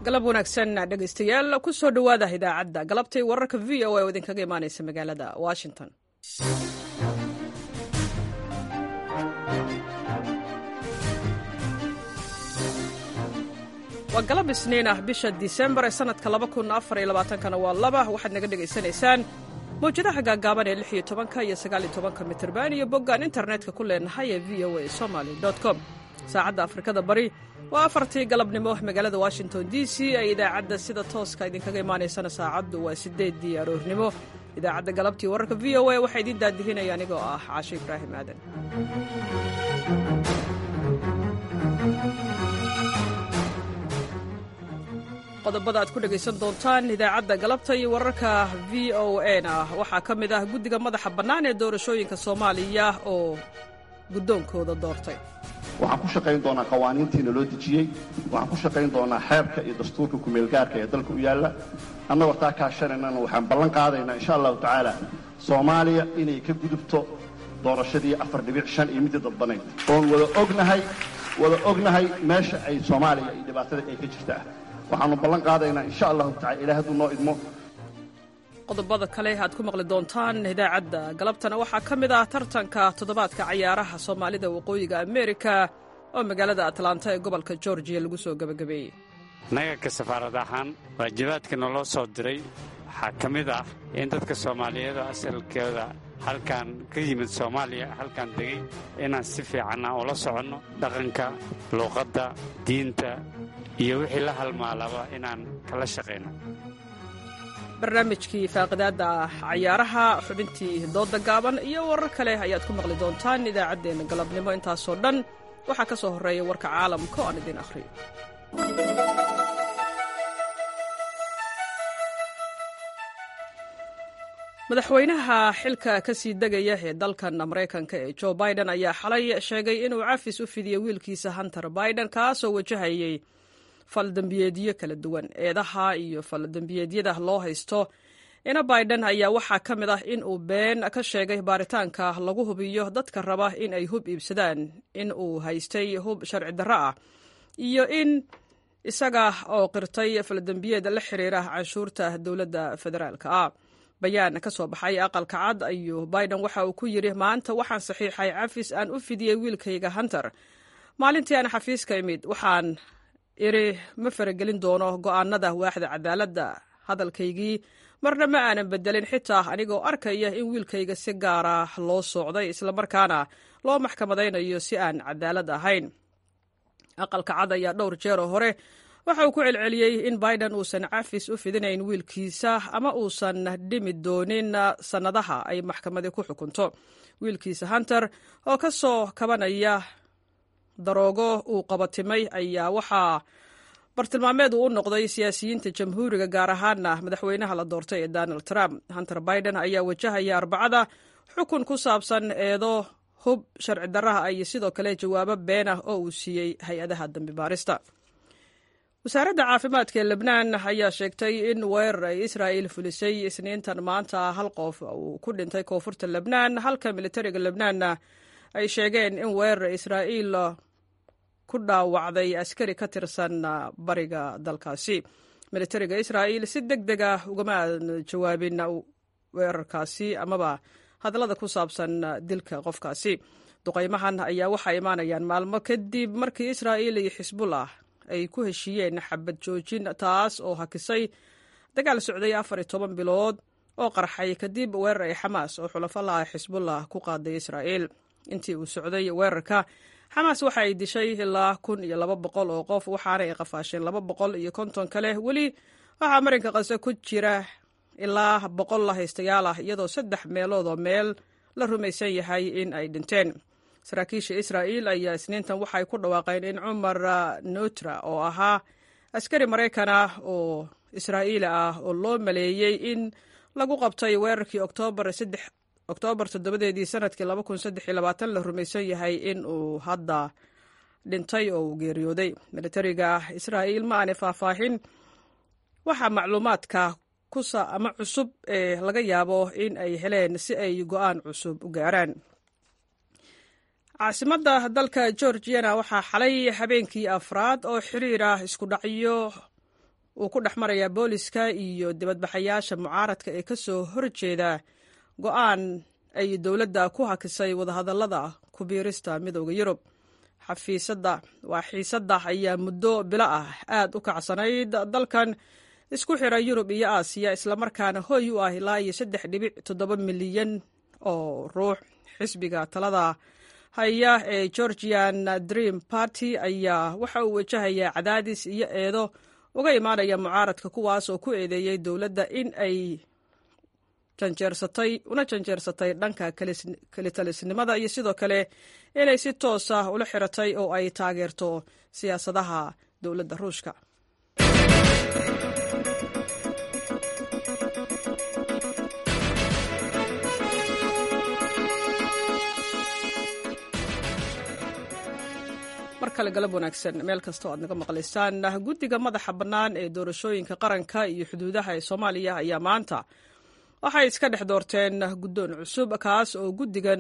galab wanaagsan dhegaystayaal ku soo dhowaada idaacadda galabtay wararka v o a oo idinkaga imaanaysa magaalada washington waa galab isniin ah bisha disembar ee sanadka kana waa laba waxaad naga dhegaysanaysaan mawjadaha gaagaaban ee iyo tobanka iyo sagaaliyo tobanka mitirban iyo boggaan internetka ku leenahay ee v o a somaly com saacadda afrikada bari waa afartii galabnimo magaalada washington d c ee idaacadda sida tooska idinkaga imaanaysana saacaddu waa sideeddii aroornimo idaacadda galabtii wararka v o a waxaa idiin daadihinaya anigoo ah caashe ibraahim aadan qodobada aad ku dhegaysan doontaan idaacadda galabta iyo wararka v o a na waxaa ka mid ah guddiga madaxa bannaan ee doorashooyinka soomaaliya oo guddoonkooda doortay waxaan ku shaqayn doonaa qawaaniintiina loo dejiyey waxaan ku shaqayn doonaa xeerka iyo dastuurka kumeelgaarka ee dalka u yaalla annagoo taa kaashanaynana waxaan ballan qaadaynaa insha allahu tacaala soomaaliya inay ka gudubto doorashadii afar dhibic shan iyo midii dadbanayd oon wada ognahay wada ognahay meesha ay soomaaliya iyo dhibaatada ay ka jirtaa waxaannu ballan qaadaynaa insha allahu tacala ilaah hadduu noo idmo qodobada kale aad ku maqli doontaan idaacadda galabtana waxaa ka mid ah tartanka toddobaadka cayaaraha soomaalida waqooyiga amerika oo magaalada atlanta ee gobolka georgiya lagu soo gebagabeeyey naganka safaarad ahaan waajibaadka naloo soo diray waxaa ka mid ah in dadka soomaaliyeed oo asalkooda halkan ka yimid soomaaliya halkan degay inaan si fiicanna ula soconno dhaqanka luuqadda diinta iyo wixii la halmaalaba inaan kala shaqayno barnaamijkii faaqidaadda cayaaraha xubintii dooda gaaban iyo warar kale ayaad ku maqli doontaan idaacaddeenna galabnimo intaasoo dhan waxaa ka soo horreeya warka caalamka oo aan idiin akhriyo madaxweynaha xilka ka sii degaya ee dalkan maraykanka ee jo biden ayaa xalay sheegay inuu cafis u fidiyey wiilkiisa hunter biden kaasoo wajahayay faldambiyeedyo kala duwan eedaha iyo faldambiyeedyada loo haysto ina biden ayaa waxaa ka mid ah in uu been ka sheegay baaritaanka lagu hubiyo dadka raba in ay hub iibsadaan in uu haystay hub sharci darro ah iyo in isaga oo qirtay faldambiyeed la xiriira canshuurta dowladda federaalka ah bayaan ka soo baxay aqalka cad ayuu biden waxa uu ku yidhi maanta waxaan saxiixay cafis aan u fidiyey wiilkayga hunter maalintii aan xafiiska imid waxaan iri ma faragelin doono go'aanada waaxda cadaaladda hadalkaygii marna ma aanan bedelin xitaa anigoo arkaya in wiilkayga si gaara loo soocday islamarkaana loo maxkamadaynayo si aan cadaalad ahayn aqalka cad ayaa dhowr jeeroo hore waxa uu ku celceliyey in biden uusan cafis u fidinayn wiilkiisa ama uusan dhimi doonin sannadaha ay maxkamadi ku xukunto wiilkiisa hunter oo ka soo kabanaya daroogo uu qabatimay ayaa waxaa bartilmaameed uu u noqday siyaasiyiinta jamhuuriga gaar ahaana madaxweynaha la doortay ee donald trump hunter biden ayaa wajahaya arbacada xukun ku saabsan eedo hub sharci darraha iyo sidoo kale jawaabo been ah oo uu siiyey hay-adaha dambi baarista wasaaradda caafimaadka ee lebnaan ayaa sheegtay in weerar ay israa'il fulisay isniintan maanta hal qof uu ku dhintay koonfurta lebnaan halka militariga lebnaanna ay sheegeen in weerar israa'iil ku dhaawacday askari ka tirsan bariga dalkaasi militariga israa'iil si deg deg ah ugama jawaabin weerarkaasi amaba hadallada ku saabsan dilka qofkaasi duqaymahan ayaa waxaa imaanayaan maalmo kadib markii israa'iil iyo xisbullah ay ku heshiiyeen xabad joojin taas oo hakisay dagaal socday afar iyo toban bilood oo qarxay kadib weerar ay xamaas oo xulafo laha xisbullah ku qaaday israa'iil intii uu socday weerarka xamaas waxa ay dishay ilaa kun iyo laba boqol oo qof waxaana ay qafaasheen laba boqol iyo konton kale weli waxaa marinka qase ku jira ilaa boqol la haystayaal ah iyadoo saddex meelood oo meel la rumaysan yahay in ay dhinteen saraakiisha israa'iil ayaa isniintan waxay ku dhawaaqeen in cumar nutra oo ahaa askari maraykan ah oo israa'iili ah oo loo maleeyey in lagu qabtay weerarkii oktoobar oktoobar toddobadeedii sanadkii laba kun saddex iyo labaatan la rumaysan yahay in uu hadda dhintay oo uu geeriyooday militariga israa'iil ma aanay faahfaahin waxaa macluumaadka kusa ama cusub ee laga yaabo in ay heleen si ay go'aan cusub u gaaraan caasimadda dalka georgiyana waxaa xalay habeenkii afraad oo xiriir ah isku dhacyo uu ku dhex marayaa booliska iyo dibadbaxayaasha mucaaradka ee ka soo horjeeda go-aan ay dowladda ku hakisay wadahadallada ku biirista midooda yurub xafiisadda waa xiisadda ayaa muddo bilo ah aad u kacsanayd dalkan isku xira yurub iyo aasiya islamarkaana hoy u ah ilaa iyo saddex dhibic toddoba milyan oo ruux xisbiga talada haya ee georgian dream party ayaa waxa uu wajahayaa cadaadis iyo eedo uga imaanaya mucaaradka kuwaas oo ku eedeeyey dowladda in ay janjeersatay una janjeersatay dhanka kelitalisnimada iyo sidoo kale inay si toos ah ula xiratay oo ay taageerto siyaasadaha dowladda ruushka mar kale galab wanaagsan meel kasta oo aad naga maqlaysaan guddiga madaxa bannaan ee doorashooyinka qaranka iyo xuduudaha ee soomaaliya ayaa maanta waxay iska dhex doorteen guddoon cusub kaas oo guddigan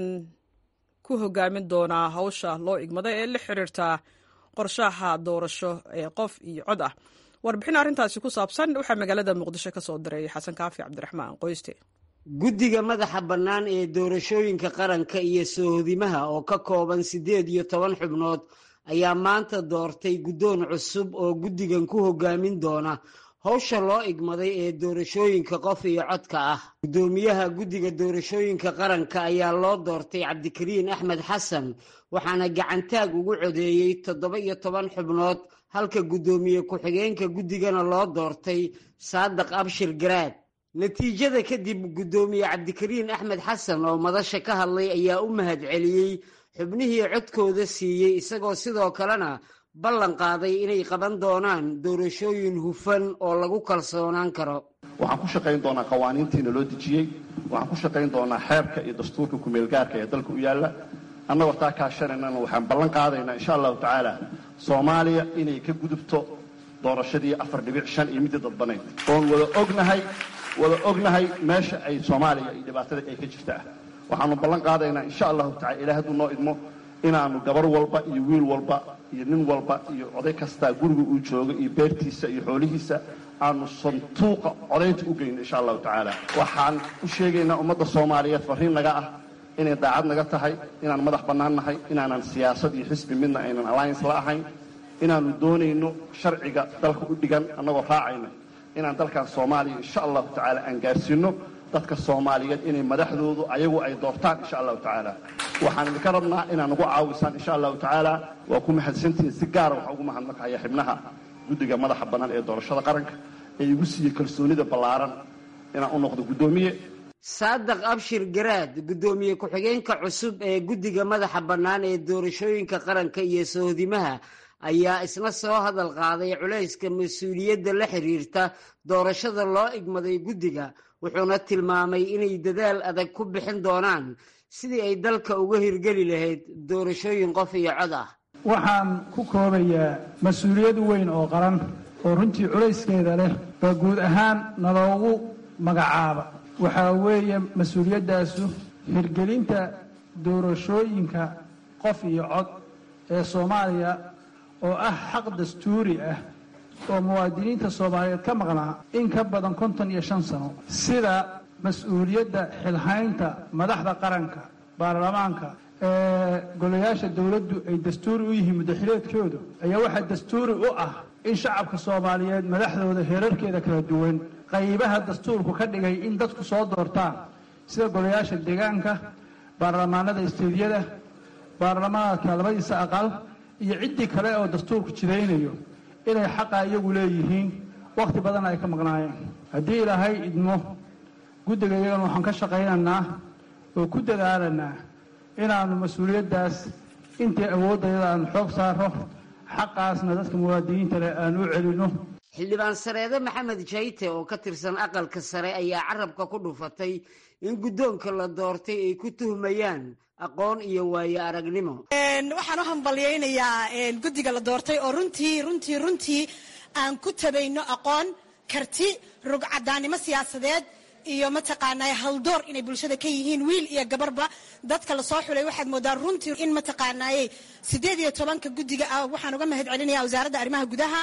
ku hogaamin doonaa hawsha loo igmada ee la xiriirta qorshaha doorasho ee qof iyo cod ah warbixin arrintaasi ku saabsan waxaa magaalada muqdisho ka soo diray xasan kaafi cabdiraxmaan qoyste guddiga madaxa bannaan ee doorashooyinka qaranka iyo soohodimaha oo ka kooban siddeed iyo toban xubnood ayaa maanta doortay guddoon cusub oo guddigan ku hogaamin doona howsha loo igmaday ee doorashooyinka qof iyo codka ah guddoomiyaha guddiga doorashooyinka qaranka ayaa loo doortay cabdikariin axmed xasan waxaana gacantaag ugu codeeyey toddoba iyo toban xubnood halka guddoomiye ku-xigeenka guddigana loo doortay saadiq abshir garaad natiijada kadib guddoomiye cabdikariin axmed xasan oo madasha ka hadlay ayaa u mahad celiyey xubnihii codkooda siiyey isagoo sidoo kalena ballan qaaday inay qaban doonaan doorashooyin hufan oo lagu kalsoonaan karo waxaan ku shaqayn doonaa qawaaniintiina loo dejiyey waxaan ku shaqayn doonaa xeerka iyo dastuurka kumeelgaarka ee dalka u yaalla annagoo taa kaashanaynana waxaan ballan qaadaynaa insha allahu tacaala soomaaliya inay ka gudubto doorashadii afar dhibic shan iyo midii dadbanayd oon wada ognahay wada ognahay meesha ay soomaaliya iyo dhibaatada ay ka jirta ah waxaanu ballan qaadaynaa insha allahu tacala ilaah hadduu noo idmo inaanu gabar walba iyo wiil walba iyo nin walba iyo oday kastaa guriga uu joogo iyo beertiisa iyo xoolihiisa aanu santuuqa codaynta u geyno insha allahu tacaala waxaan u sheegaynaa ummadda soomaaliyeed farriin naga ah inay daacad naga tahay inaan madax bannaan nahay inaanan siyaasad iyo xisbi midna aynan alliance la ahayn inaannu doonayno sharciga dalka u dhigan annagoo raacayna inaan dalkan soomaaliya insha allahu tacaala aan gaarsiinno dadka soomaaliyeed inay madaxdoodu ayagu ay doortaan insha allahu tacaala waxaan idinka rabnaa inaad nagu caawisaan insha allahu tacaala waa ku mahadsantihiin si gaara waxaa ugu mahadnaqaya xibnaha guddiga madaxa bannaan ee doorashada qaranka ee igu siiyey kalsoonida ballaaran inaan u noqdo guddoomiye saadiq abshir garaad guddoomiye ku-xigeenka cusub ee guddiga madaxa bannaan ee doorashooyinka qaranka iyo sohdimaha ayaa isna soo hadal qaaday culayska mas-uuliyadda la xiriirta doorashada loo igmaday guddiga wuxuuna tilmaamay inay dadaal adag ku bixin doonaan sidii ay dalka uga hirgeli lahayd doorashooyin qof iyo cod ah waxaan ku koobayaa mas-uuliyad weyn oo qaran oo runtii culayskeeda leh baa guud ahaan naloogu magacaaba waxaa weeye mas-uuliyaddaasu hirgelinta doorashooyinka qof iyo cod ee soomaaliya oo ah xaq dastuuri ah oo muwaadiniinta soomaaliyeed ka maqnaa in ka badan konton iyo shan sano sida mas-uuliyadda xilhaynta madaxda qaranka baarlamaanka ee golayaasha dowladdu ay dastuuri u yihiin muddaxileedkooda ayaa waxaa dastuuri u ah in shacabka soomaaliyeed madaxdooda heerarkeeda kala duwan qaybaha dastuurku ka dhigay in dadku soo doortaan sida golayaasha deegaanka baarlamaanada isteediyada baarlamaanka labadiisa aqal iyo ciddii kale oo dastuurku jidaynayo inay xaqa iyagu leeyihiin wakhti badan ay ka maqnaayeen haddii ilaahay idmo guddiga iyagana waxaan ka shaqaynaynaa oo ku dadaalanaa inaannu mas-uuliyaddaas intii awooddayada aan xoog saaro xaqaasna dadka muwaadiniinta leh aan u celinno xildhibaan sareede maxamed jayte oo ka tirsan aqalka sare ayaa carabka ku dhufatay in guddoonka la doortay ay ku tuhmayaan aqoon iyo waayo aragnimo waxaan u hambalyaynayaa guddiga la doortay oo runtii runtii runtii aan ku tabayno aqoon karti rugcadaannimo siyaasadeed iyo mataqaanaa haldoor inay bulshada ka yihiin wiil iyo gabarba dadka lasoo xulay waxaad moodaa runtii in mataqaanaaye siddeed iyo tobanka guddiga ah waxaan uga mahad celinaya wasaaradda arrimaha gudaha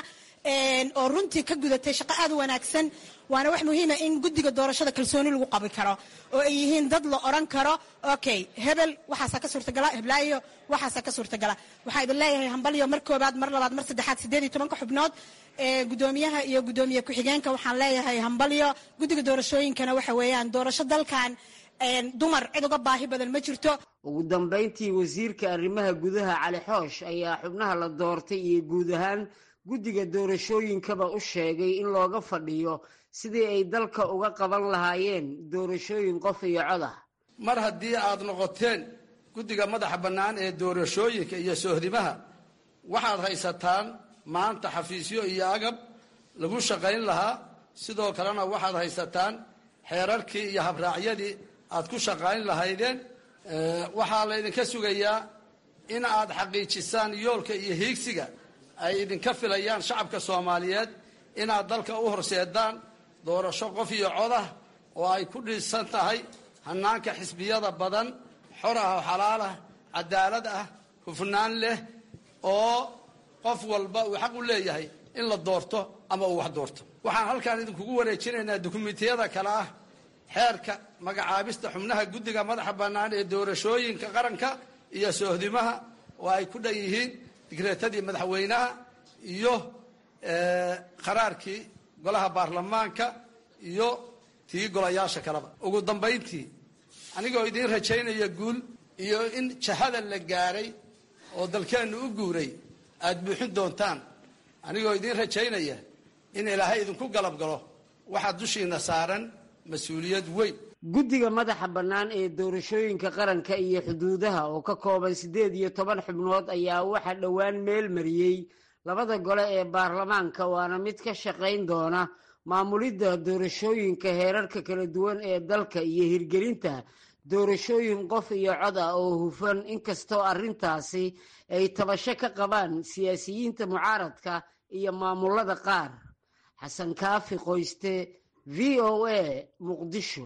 oo runtii ka gudatay shaqo aad u wanaagsan waana wax muhiima in guddiga doorashada kalsooni lagu qabi karo oo ay yihiin dad la odhan karo okay hebel waxaasaa ka suurtagala heblaayo waxaasaa ka suurtagala waxaa idin leeyahay hambalyo mar koobaad mar labaad mar saddexaad siddeed iyo tobanka xubnood gudoomiyaha iyo gudoomiye ku-xigeenka waxaan leeyahay hambalyo guddiga doorashooyinkana waxa weeyaan doorasho dalkan dumar cid uga baahi badan ma jirto ugu dambayntii wasiirka arrimaha gudaha cali xoosh ayaa xubnaha la doortay iyo guud ahaan guddiga doorashooyinkaba u sheegay in looga fadhiyo sidii ay dalka uga qaban lahaayeen doorashooyin qof iyo cod ah mar haddii aad noqoteen guddiga madaxa bannaan ee doorashooyinka iyo soohdimaha waxaad haysataan maanta xafiisyo iyo agab lagu shaqayn lahaa sidoo kalena waxaad haysataan xeerarkii iyo habraacyadii aad ku shaqayn lahaydeen waxaa laydinka sugayaa in aad xaqiijisaan yoolka iyo hiigsiga ay idinka filayaan shacabka soomaaliyeed inaad dalka u horseedaan doorasho qof iyo cod ah oo ay ku dhisan tahay hannaanka xisbiyada badan xor ah oo xalaal ah cadaalad ah hufnaan leh oo qof walba uu xaq u leeyahay in la doorto ama uu wax doorto waxaan halkaan idinkugu wareejinaynaa dukumentiyada kale ah xeerka magacaabista xubnaha guddiga madaxa bannaan ee doorashooyinka qaranka iyo soohdimaha oo ay ku dhan yihiin digreetadii madaxweynaha iyo qaraarkii golaha baarlamaanka iyo tii golayaasha kaleba ugu dambayntii anigoo idiin rajaynaya guul iyo in jahada la gaaray oo dalkeennu u guuray aad buuxin doontaan anigoo idiin rajaynaya in ilaahay idinku galab galo waxaa dushiina saaran mas-uuliyad weyn guddiga madaxa bannaan ee doorashooyinka qaranka iyo xuduudaha oo ka kooban siddeed iyo toban xubnood ayaa waxaa dhowaan meel mariyey labada gole ee baarlamaanka waana mid ka shaqayn doona maamulidda doorashooyinka heerarka kala duwan ee dalka iyo hirgelinta doorashooyin qof iyo cod ah oo hufan inkastoo arrintaasi ay tabasho ka qabaan siyaasiyiinta mucaaradka iyo maamulada qaar xasan kaafi qoyste v o a muqdisho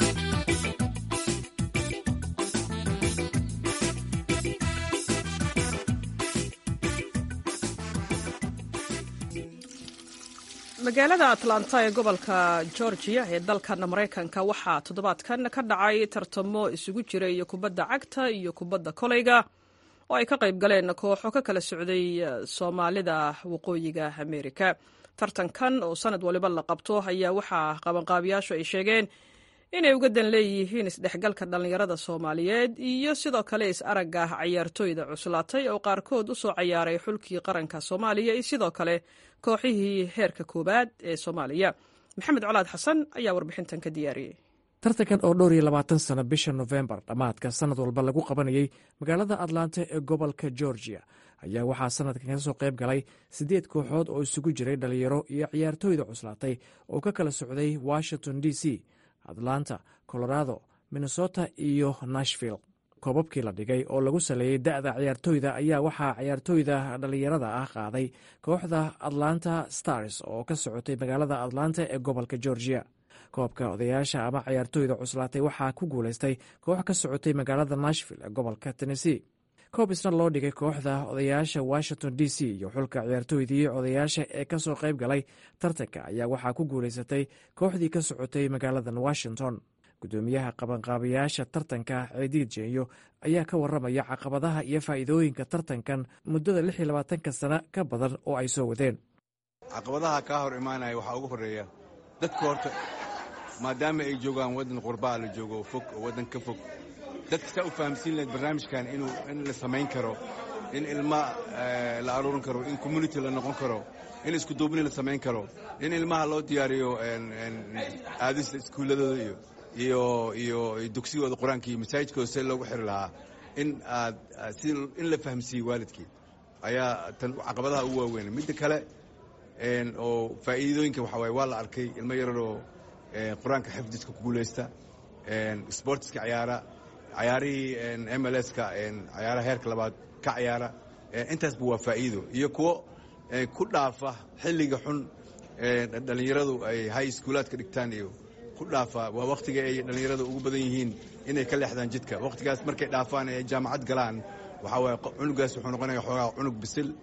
magaalada atlanta ee gobolka georgia ee dalkan maraykanka waxaa toddobaadkan ka dhacay tartamo isugu jira iyo kubadda cagta iyo kubadda koleyga oo ay ka qayb galeen kooxo ka kala socday soomaalida waqooyiga amerika tartankan oo sanad waliba la qabto ayaa waxaa qabanqaabiyaashu ay sheegeen inay uga dan leeyihiin isdhexgalka dhallinyarada soomaaliyeed iyo sidoo kale is-aragga cayaartooyda cuslaatay oo qaarkood u soo cayaaray xulkii qaranka soomaaliya iyo sidoo kale kooxihii heerka koowaad ee soomaaliya maxamed colaad xasan ayaa warbixintan ka diyaariyey tartankan oo dhowr iyo labaatan sano bisha nofembar dhammaadka sanad walba lagu qabanayey magaalada atlanta ee gobolka georgia ayaa waxaa sanadkan ka soo qayb galay siddeed kooxood oo isugu jiray dhalinyaro iyo ciyaartooyda cuslaatay oo ka kala socday washington d c atlanta colorado minnesota iyo nashville koobabkii la dhigay oo lagu saleeyey da'da ciyaartooyda ayaa waxaa ciyaartooyda dhallinyarada ah qaaday kooxda atlanta stars oo ka socotay magaalada atlanta ee gobolka georgia koobka odayaasha ama ciyaartooyda cuslaatay waxaa ku guulaystay koox ka socotay magaalada nashville ee gobolka tennessee koob isna loo dhigay kooxda odayaasha washington d c iyo xulka ciyaartooydii odayaasha ee ka soo qayb galay tartanka ayaa waxaa ku guulaysatay kooxdii ka socotay magaaladan washington gudoomiyaha qabanqaabayaasha tartanka ciidiid jeenyo ayaa ka waramaya caqabadaha iyo faa'iidooyinka tartankan muddada lix iyo labaatanka sano ka badan oo ay soo wadeen caqabadaha kaa hor imaanaya waxaa ugu horreeya dadka horta maadaama ay joogaan waddan qurbaa la joogo fog oo waddan ka fog dadka saa u fahamsiin lahayd barnaamijkan inuu in la samayn karo in ilma la aruurin karo in community la noqon karo in iskuduubni la samayn karo in ilmaha loo diyaariyo aadista iskuulladooda iyo iyo iyo dugsigooda qur-aanka iyo masaajidkooda see loogu xiri lahaa in aad si in la fahamsiiye waalidkii ayaa tan caqabadaha ugu waaweyn midda kale oo faa'iidooyinka waxaa waaye waa la arkay ilmo yararoo qur-aanka xifdiska ku guulaysta sportiska cayaara cayaarihii mlska cayaaraha heerka labaad ka cayaara intaasba waa faa'iido iyo kuwo ku dhaafa xilliga xun dhallinyaradu ay high schoolaadka dhigtaan iyo ku dhaafa waa wakhtiga ay dhallinyarada ugu badan yihiin inay ka leexdaan jidka wakhtigaas markay dhaafaan ee jaamacad galaan waxaa waaye cunugaas wuxuu noqonaya xoogaa cunug bisil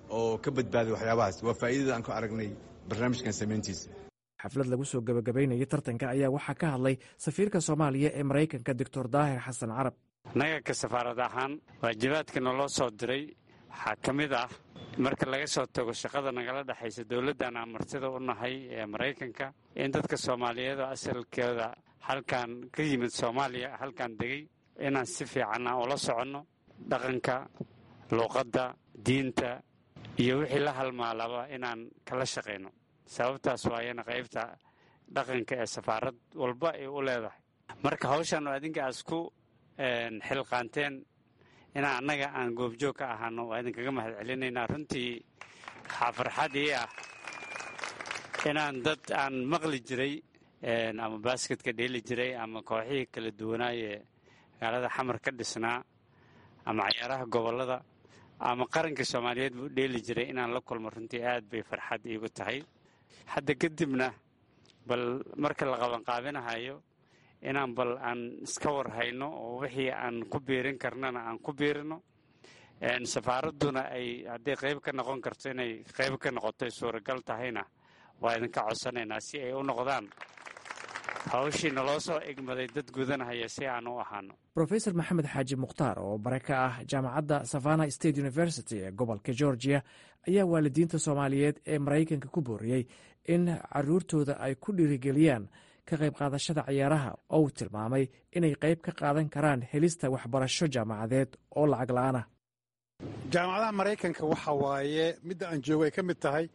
oo ka badbaaday waxyaabahaas waa faa'iidada aan ku aragnay barnaamijkan samayntiisa xaflad lagu soo gebagabaynayay tartanka ayaa waxaa ka hadlay safiirka soomaaliya ee maraykanka doctor daahir xasan carab annaga ka safaarad ahaan waajibaadka naloo soo diray waxaa ka mid ah marka laga soo tago shaqada nagala dhexaysa dowladdan aan martida u nahay ee maraykanka in dadka soomaaliyeed oo asalkooda halkan ka yimid soomaaliya halkan degay inaan si fiicanna ula soconno dhaqanka luuqadda diinta iyo wixii la halmaalaba inaan kala shaqayno sababtaas waayana qaybta dhaqanka ee safaarad walba ay u leedahay marka hawshan oo adinka aas ku xilqaanteen inaan annaga aan goobjoog ka ahaano waa idinkaga mahad celinaynaa runtii waxaa farxad ii ah inaan dad aan maqli jiray ama baasketka dheeli jiray ama kooxihii kala duwanaayee magaalada xamar ka dhisnaa ama cayaaraha gobollada ama qaranka soomaaliyeed buu dheeli jiray inaan la kulmo runtii aad bay farxad iigu tahay hadda kadibna bal marka la qabanqaabinahayo inaan bal aan iska war hayno oo wixii aan ku biirin karnana aan ku biirino safaaradduna ay hadday qayb ka noqon karto inay qayb ka noqotoy suuragal tahayna waa idinka codsanaynaa si ay u noqdaan hawshii naloo soo egmaday dad gudanahaya si aan u ahaano rofesor maxamed xaaji mukhtaar oo bare ka ah jaamacadda savana state university ee gobolka georgia ayaa waalidiinta soomaaliyeed ee maraykanka ku booriyey in caruurtooda ay ku dhiirigeliyaan ka qayb qaadashada ciyaaraha oo uu tilmaamay inay qayb ka qaadan karaan helista waxbarasho jaamacadeed oo lacag la-aanah jaamacadaha maraykanka waxa waaye midda aan joogo ay ka mid tahay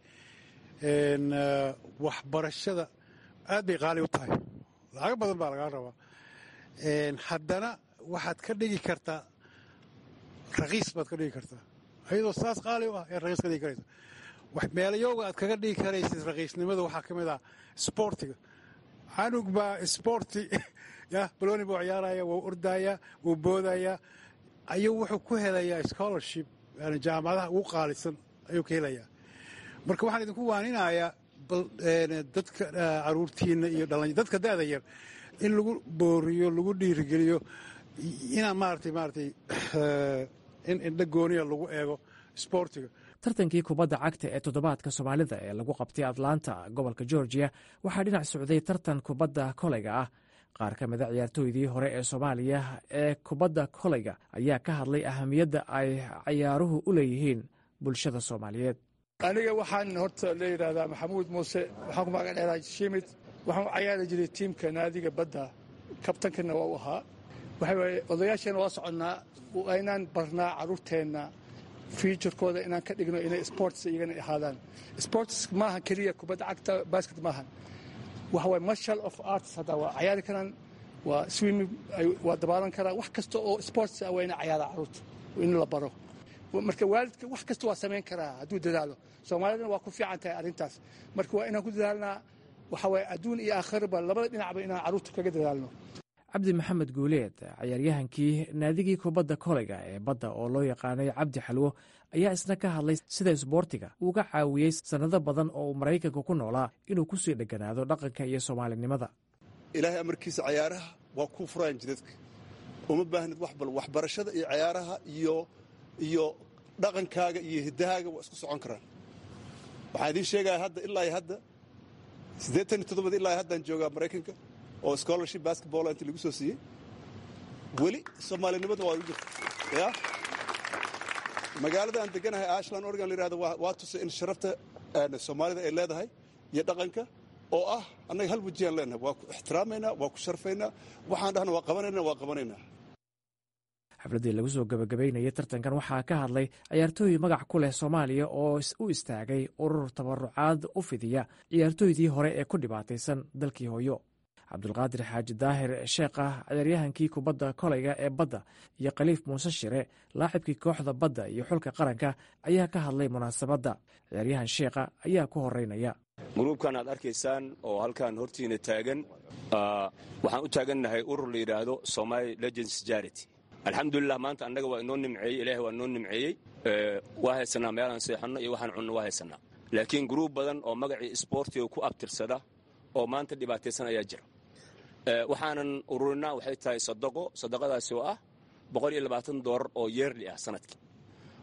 waxbarashada aad bay qaali u tahay lacago badan baa lagaa rabaa haddana waxaad ka dhigi kartaa rakiis baad ka dhigi kartaa ayadoo saas qaali u ah ayaad rakiis ka dhigi karaysa meelayooga aad kaga dhigi karaysid rakiisnimada waxaa ka mid ah sboortiga canug baa sboorti ya baloni buu ciyaaraya wuu ordaya wuu boodaya ayuu wuxuu ku helayaa scholarship yani jaamacadaha ugu qaalisan ayuu ka helayaa marka waxaan idinku waaninayaa dadka caruurtiina iyo dadka da'da yar in lagu booriyo lagu dhiirigeliyo inaa maarata maaratay in indha gooniya lagu eego sboortiga tartankii kubadda cagta ee toddobaadka soomaalida ee lagu qabtay atlanta gobolka georgiya waxaa dhinac socday tartan kubadda koleyga ah qaar ka mida ciyaartooydii hore ee soomaaliya ee kubadda koleyga ayaa ka hadlay ahamiyadda ay ciyaaruhu u leeyihiin bulshada soomaaliyeed aniga waxaan horta la yidhaahdaa maxamuud muuse waxaan ku magac dheeraa shimid waxaan u cayaari jiray tiimka naadiga badda kabtankana waa u ahaa waxa waaye odayaasheenna waa soconnaa inaan barnaa carruurteenna fiuturkooda inaan ka dhigno inay sports iyagana ahaadaan sports maaha keliya kubadda cagta basket maahan waxa waye marshal of arts hadda waa cayaari karaan waa swimming waa dabaalan karaan wax kasta oo sports ah waa ina cayaara carruurta in la baro marka waalidka wax kasta waa samayn karaa hadduu dadaalo soomaalidana waa ku fiican tahay arrintaas marka waa inaan ku dadaalnaa waxa waye adduun iyo aakhiraba labada dhinacba inaan carruurta kaga dadaalno cabdi maxamed guuleed cayaaryahankii naadigii kubadda koleyga ee badda oo loo yaqaanay cabdi xalwo ayaa isna ka hadlay sida isboortiga uuga caawiyey sannado badan oo uu maraykanka ku noolaa inuu ku sii dheganaado dhaqanka iyo soomaalinimada ilaahay amarkiisa cayaaraha waa kuu furaan jidadka uma baahnid wax bal waxbarashada iyo cayaaraha iyo iyo dhaqankaaga iyo hiddahaaga waa isku socon karaan waxaan idiin sheegaya hadda ilaa hadda siddeetan iyo toddobad ilaa haddaan joogaa maraykanka oo scholarship basketball inta lagu soo siiyey weli soomaalinimada waa ugu jirta ya magaalada aan deganahay ashland oregon la yihahdo waa tusay in sharafta soomaalida ay leedahay iyo dhaqanka oo ah annaga hal wajiyaan leenahay waa ku ixtiraamaynaa waa ku sharfaynaa waxaan dhahna waa qabanayna waa qabanaynaa xafladdii lagu soo gebagabaynayay tartankan waxaa ka hadlay ciyaartooy magac ku leh soomaaliya oo u istaagay urur tabarucaad u fidiya ciyaartooydii hore ee ku dhibaataysan dalkii hooyo cabdulqaadir xaaji daahir sheekh ah ciyaaryahankii kubadda koleyga ee badda iyo khaliif muuse shire laacibkii kooxda badda iyo xulka qaranka ayaa ka hadlay munaasabadda ciyaaryahan sheekha ayaa ku horeynaya gruubkan aad arkaysaan oo halkan hortiina taagan waxaan u taagannahay urur la yidhaahdo somaali legends jarity alxamdulilah maanta annaga waa inoo nimceeyey ilahay waa inoo nimceeyey waa haysanaa meelaan seexanno iyo waxaan cunno waa haysanaa laakiin gruub badan oo magacii isboortiga ku abtirsada oo maanta dhibaataysan ayaa jira waxaanan ururinaa waxay tahay sadaqo sadaqadaasi oo ah boqol iyo labaatan doolar oo yeerli ah sanadkii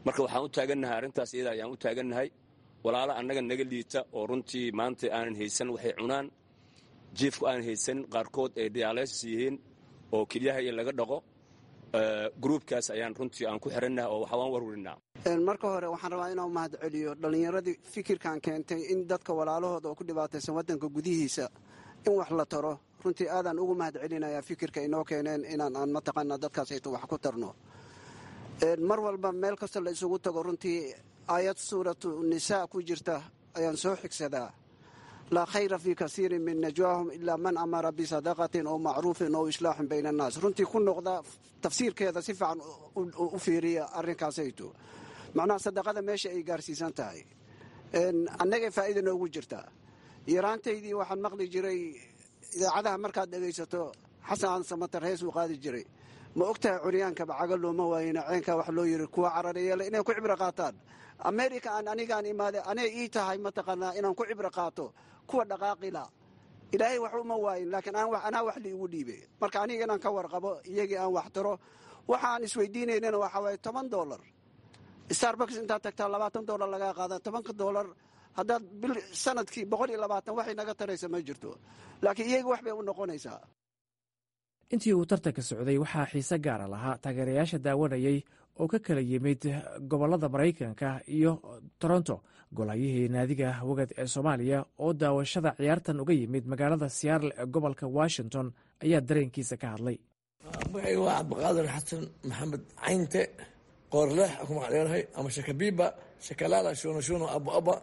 marka waxaan u taagannahay arrintaas iyada ayaan u taagannahay walaalo annaga naga liita oo runtii maanta aanan haysan waxay cunaan jiifku aanan haysan qaarkood ay dialysis yihiin oo kelyaha iyo laga dhaqo gruubkaas ayaan runtii aan ku xirannahay oo waxaan warwarinaa marka hore waxaan rabaa inaan mahad celiyo dhallinyaradii fikirkan keentay in dadka walaalahooda oo ku dhibaataysan waddanka gudihiisa in wax la taro runtii aadaan ugu mahad celinayaa fikirka inoo keeneen inaan aan mataqaanaa dadkaasayto wax ku tarno mar walba meel kasta la isugu tago runtii aayad suuratu nisaa ku jirta ayaan soo xigsadaa laa khayra fii kasiirin min najwaahum ilaa man amara bisadaqatin oo macruufin oo islaaxin bayna annaas runtii ku noqda tafsiirkeeda si fiican u fiiriya arrinkaasayto macnaha sadaqada meesha ay gaarsiisan tahay annagay faa'iida noogu jirtaa yaraantaydii waxaan maqli jiray idaacadaha markaad dhegaysato xasan samatar hees uu qaadi jiray ma ogtahay curyaankaba caga looma waayina ceenkaa wax loo yiri kuwa carareeyale inay ku cibro qaataan america aan anigaan imaade anay ii tahay mataqaanaa inaan ku cibro qaato kuwa dhaqaaqila ilaahay wax uma waayin laakiin anaa wax liigu dhiibe marka aniga inaan ka warqabo iyagii aan wax taro waxaan isweydiinaynana waxaa waaye toban dolar starbucks intaad tagtaa labaatan dolar lagaa qaada tobanka dolar haddaad bil sanadkii boqol iyo labaatan waxay naga taraysa ma jirto laakiin iyaga wax bay u noqonaysaa intii uu tartanka socday waxaa xiise gaara lahaa taageerayaasha daawanayay oo ka kala yimid gobollada maraykanka iyo toronto golahayihii naadiga wagad ee soomaaliya oo daawashada ciyaartan uga yimid magaalada siyaarle ee gobolka washington ayaa dareenkiisa ka hadlay magacayga waa cabdiqaadir xasan maxamed caynte qoorleex ku magacdheerahay ama shakabiiba shakalaala shunashuno abuaba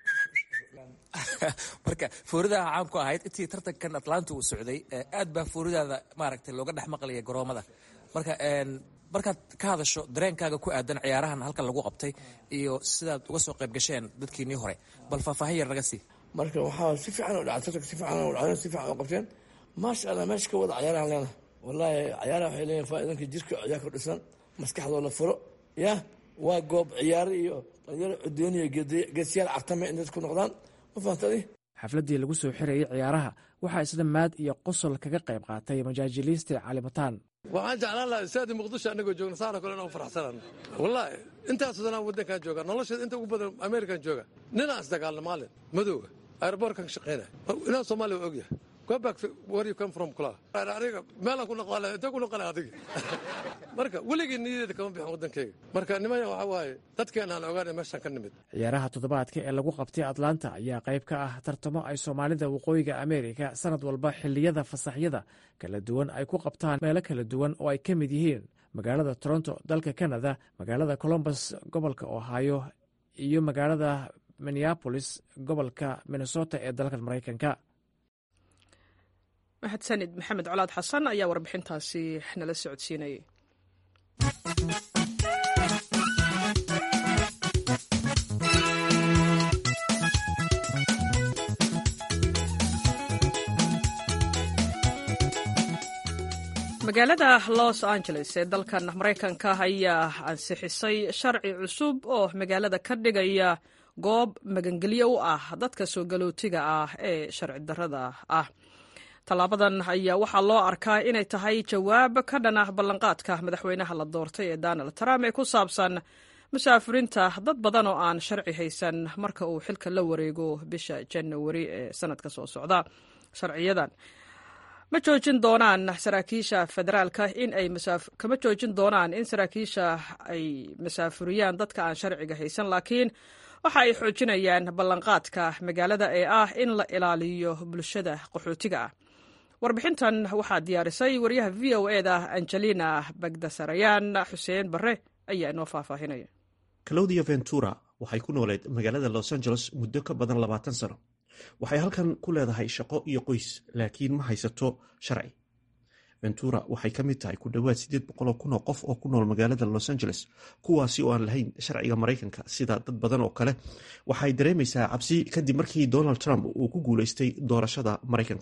marka fooridaha caan ku ahayd intii tartankan atlanta uu socday aad baa fooridaada maaragtay looga dhex maqlaya garoomada marka markaad ka hadasho dareenkaaga ku aadan ciyaarahan halkan lagu qabtay iyo sidaad uga soo qayb gasheen dadkiinii hore bal faahfaahin yar naga sii marka waxaa si fiican u dhacay tartanka si fiican u dhacay si fiican u qabteen maasha allah meesha ka wada ciyaarahan leena wallaahi ciyaaraha waxay leeyihin faa'iidanka jirka ayaa ku dhisan maskaxdoo la furo ya waa goob ciyaaro iyo dhalinyaro cudoon iyo geesiyaal cartame in dad ku noqdaan ma fahamtadi xafladdii lagu soo xirayay ciyaaraha waxaa isla maad iyo qosol kaga qayb qaatay majaajiliiste calimataan waxaan jeclaan lahaa istaadi muqdisho annagoo joogna saana kale inaan faraxsanaan wallaahi intaasoo danaan waddankaan jooga nolosheeda inta ugu badan amerikan jooga ninaan isdagaalna maalin madowga aeroboortkan ka shaqaynaya inaan soomaaliya waa ogyahay go back where you come from kula aniga meelaan ku noqon intee ku noqon adiga marka weligii niyadeeda kama bixin waddankayga marka nimaya waxaa waaye dadkeena aan ogaanay meeshaan ka nimid ciyaaraha toddobaadka ee lagu qabtay atlanta ayaa qayb ka ah tartamo ay soomaalida waqooyiga ameerika sanad walba xilliyada fasaxyada kala duwan ay ku qabtaan meelo kala duwan oo ay ka mid yihiin magaalada toronto dalka canada magaalada colombus gobolka ohio iyo magaalada minneapolis gobolka minnesota ee dalka maraykanka mahadsanid maxamed colaad xasan ayaa warbixintaasi nala socodsiinayay magaalada los angeles ee dalkan maraykanka ayaa ansixisay sharci cusub oo magaalada ka dhigaya goob magangelyo u ah dadka soo galootiga ah ee sharci darrada ah tallaabadan ayaa waxaa loo arkaa inay tahay jawaab ka dhan ah ballanqaadka madaxweynaha la doortay ee donald trump ee ku saabsan musaafiriinta dad badan oo aan sharci haysan marka uu xilka la wareego bisha janawari ee sanadka soo socda sharciyadan ma joojin doonaan saraakiisha federaalka in ay kama joojin doonaan in saraakiisha ay masaafuriyaan dadka aan sharciga haysan laakiin waxa ay xoojinayaan ballanqaadka magaalada ee ah in la ilaaliyo bulshada qaxootiga ah warbixintan waxaa diyaarisay wariyaha v o e da angelina bagdasarayaan xuseen barre ayaa inoo faahfaahinaya claudia ventura waxay ku nooleed magaalada los angeles muddo ka badan labaatan sano waxay halkan ku leedahay shaqo iyo qoys laakiin ma haysato sharci ventura waxay ka mid tahay ku dhowaad siddeed boqoloo kun oo qof oo ku nool magaalada los angeles kuwaasi oo aan lahayn sharciga maraykanka sida dad badan oo kale waxay dareemaysaa cabsi kadib markii donald trump uu ku guulaystay doorashada maraykanka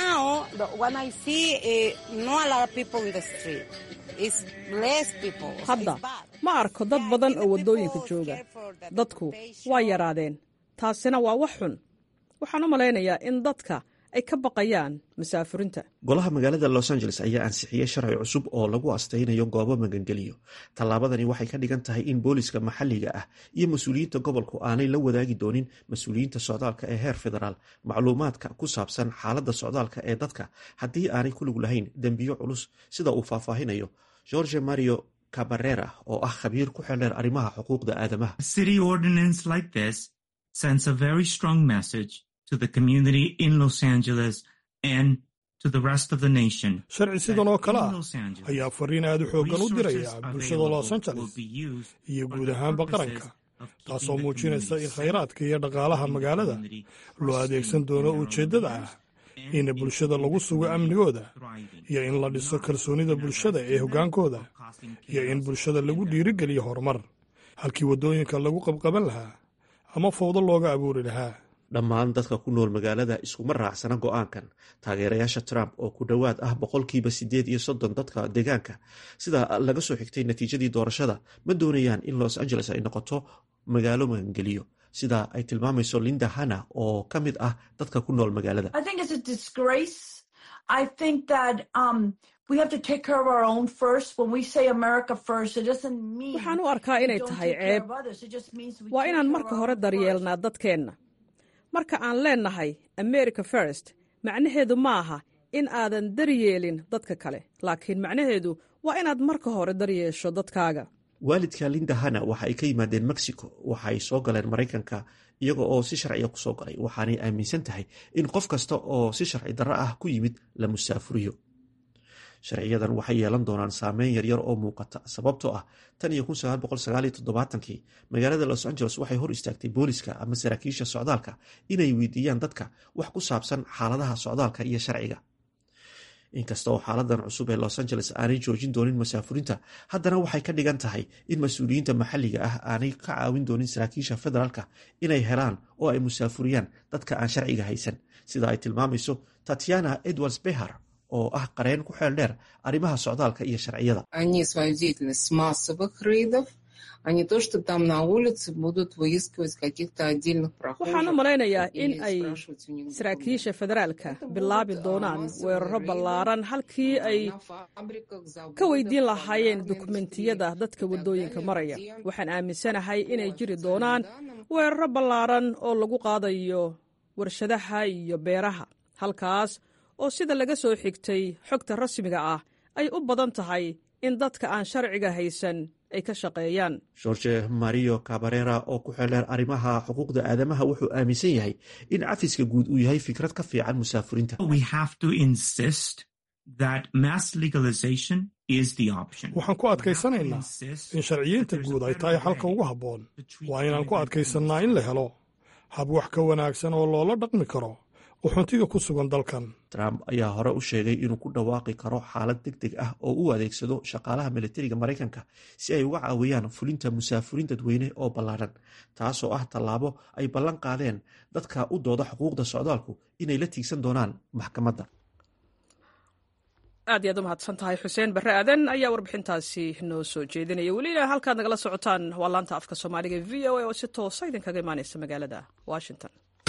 hadda ma arko dad badan oo waddooyinka jooga dadku waa yaraadeen taasina waa wax xun waxaan u malaynayaa in dadka ay ka baqayaan masaafurinta golaha magaalada los angeles ayaa ansixiyey sharci cusub oo lagu astaynayo goobo magangeliyo tallaabadani waxay ka dhigan tahay in booliska maxalliga ah iyo mas-uuliyiinta gobolku aanay la wadaagi doonin mas-uuliyiinta socdaalka ee heer federaal macluumaadka ku saabsan xaaladda socdaalka ee dadka haddii aanay ku lug lahayn dembiyo culus sida uu faahfaahinayo george mario cabarera oo ah khabiir ku xeldheer arrimaha xuquuqda aadamaha to the community in Los Angeles and to the rest of the nation. sharci sidan oo kale ah ayaa fariin aad u xooggan u diraya bulshada los angeles iyo guud ahaanba qaranka taasoo muujinaysa in khayraadka iyo dhaqaalaha magaalada loo adeegsan doono ujeeddada ah in bulshada lagu sugo amnigooda iyo in la dhiso kalsoonida bulshada ee hoggaankooda iyo in bulshada lagu dhiirigeliyo horumar halkii waddooyinka lagu qabqaban lahaa ama fowdo looga abuuri lahaa dhammaan dadka ku nool magaalada iskuma raacsana go-aankan taageerayaasha trump oo ku dhowaad ah boqolkiiba siddeed iyo soddon dadka deegaanka sida laga soo xigtay natiijadii doorashada ma doonayaan in los angeles ay noqoto magaalo magangeliyo sida ay tilmaamayso linda hanna oo ka mid ah dadka ku nool magaalada waxaan u arkaa inay tahay ceeb waa inaan marka hore daryeelnaa dadkeenna marka aan leennahay america first macnaheedu ma aha in aadan daryeelin dadka kale laakiin macnaheedu waa inaad marka hore daryeesho dadkaaga waalidka linda hanna waxa ay ka yimaadeen mexico waxa ay soo galeen maraykanka iyaga oo si sharciya ku soo galay waxaanay aaminsan tahay in qof kasta oo si sharci darro ah ku yimid la musaafuriyo sharciyadan waxay yeelan doonaan saameyn yaryar oo muuqata sababtoo ah tan iyo kii magaalada los angeles waxay hor istaagtay booliska ama saraakiisha socdaalka inay weydiiyaan dadka wax ku saabsan xaaladaha socdaalka iyo sharciga inkasta oo xaaladan cusub ee los angeles aanay joojin doonin masaafurinta haddana waxay ka dhigan tahay in mas-uuliyiinta maxalliga ah aanay ka caawin doonin saraakiisha federaalka inay helaan oo ay musaafuriyaan dadka aan sharciga haysan sida ay tilmaamayso tatiana edwards behar oo ah qareen ku xeel dheer arrimaha socdaalka iyo sharciyada waxaan u malaynayaa in ay saraakiisha federaalka bilaabi doonaan weeraro ballaaran halkii ay ka weydiin lahaayeen dukumentiyada dadka waddooyinka maraya waxaan aaminsanahay inay jiri doonaan weeraro ballaaran oo lagu qaadayo warshadaha iyo beeraha halkaas oo sida laga soo xigtay xogta rasmiga ah ay u badan tahay in dadka aan sharciga haysan ay ka shaqeeyaan george mario cabarera oo ku xeldheer arrimaha xuquuqda aadamaha wuxuu aaminsan yahay in cafiska guud uu yahay fikrad ka fiican musaafurinta waxaan ku adkaysanaynaa in sharciyiinta guud ay tahay xalka ugu habboon waa inaan ku adkaysannaa in la helo hab wax ka wanaagsan oo loola dhaqmi karo uxuntiga ku sugan dalkan trump ayaa hore u sheegay inuu ku dhawaaqi karo xaalad deg deg ah oo u adeegsado shaqaalaha militariga maraykanka si ay uga caawiyaan fulinta musaafurin dadweyne oo ballaaran taasoo ah tallaabo ay ballan qaadeen dadka u dooda xuquuqda socdaalku inay la tiigsan doonaan maxkamadda aad iyaad u mahadsan tahay xuseen barre aadan ayaa warbixintaasi noo soo jeedinaya welina halkaad nagala socotaan waa laanta afka soomaaliga v o a oo si toosa idinkaga imaaneysa magaalada washington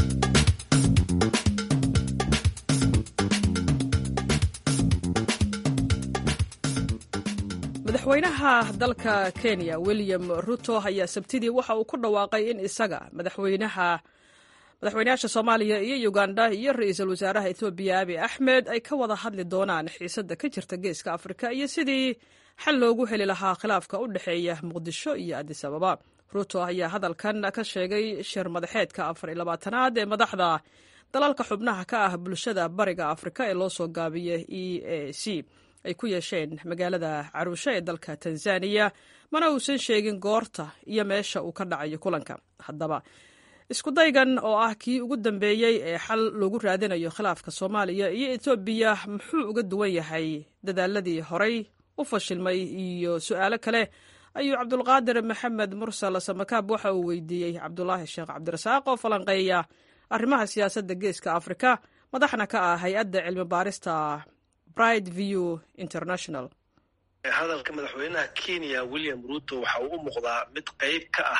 madaxweynaha dalka kenya william ruto ayaa sabtidii waxa uu ku dhawaaqay in isaga madaxweynaha madaxweynayaasha soomaaliya iyo uganda iyo ra-iisul wasaaraha ethoobiya abi axmed ay ka wada hadli doonaan xiisadda ka jirta geeska afrika iyo sidii xal loogu heli lahaa khilaafka u dhexeeya muqdisho iyo adis ababa ruto ayaa hadalkan ka sheegay shir madaxeedka afar iyo labaatanaad ee madaxda dalalka xubnaha ka ah bulshada bariga afrika ee loo soo gaabiyay e a c ay ku yeesheen magaalada caruusho ee dalka tanzaniya mana uusan sheegin goorta iyo meesha uu ka dhacayo kulanka haddaba iskudaygan oo ah kii ugu dambeeyey ee xal loogu raadinayo khilaafka soomaaliya iyo etoobiya muxuu uga duwan yahay dadaaladii horay u fashilmay iyo su-aalo kale ayuu cabdulqaadir maxamed mursal samakaab waxa uu weydiiyey cabdulaahi sheekh cabdirasaaq oo falanqeeya arrimaha siyaasadda geeska afrika madaxna ka ah hay-adda cilmi baarista bride view international hadalka madaxweynaha kenya william ruto waxa uu u muuqdaa mid qayb ka ah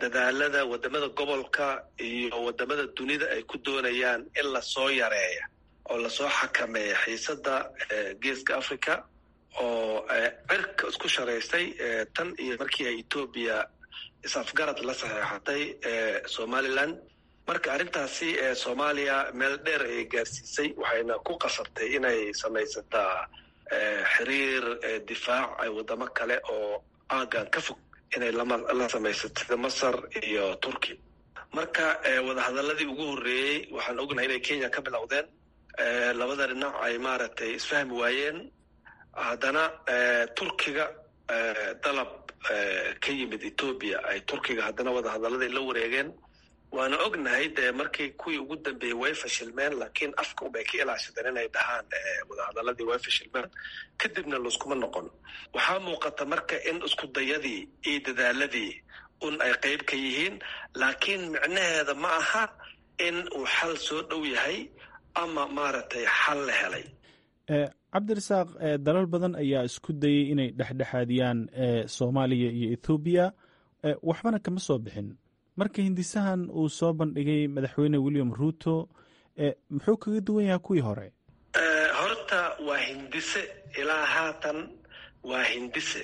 dadaalada wadamada gobolka iyo wadamada dunida ay ku doonayaan in lasoo yareeya oo lasoo xakameeya xiisadda geeska africa oo cirka isku sharaystay tan iyo markii ay etoobiya is-afgarad la saxeexatay somalilan marka arrintaasi soomaaliya meel dheer ayay gaarsiisay waxayna ku qasabtay inay samaysataa xiriir difaac ay waddamo kale oo aagan ka fog inay la samaysato sida masar iyo turki marka wadahadaladii ugu horreeyey waxaan ognahay inay kenya ka bilowdeen labada dhinac ay maaragtay isfahmi waayeen haddana turkiga dalab ka yimid etoobiya ay turkiga haddana wadahadaladii la wareegeen waana ognahay dee markii kuwii ugu dambeeyey way fashilmeen laakiin afka unbay ka ilaashadeen inay dhahaan wadahadaladii way fashilmeen kadibna layskuma noqon waxaa muuqata marka in isku dayadii iyo dadaaladii un ay qayb ka yihiin laakiin micnaheeda ma aha in uu xal soo dhow yahay ama maaragtay xal la helay cabdirasaaq dalal badan ayaa isku dayey inay dhexdhexaadiyaan soomaaliya iyo ethoobiya waxbana kama soo bixin marka hindisahan uu soo bandhigay madaxweyne william ruuto muxuu kaga duwan yahay kuwii hore horta waa hindise ilaa haatan waa hindise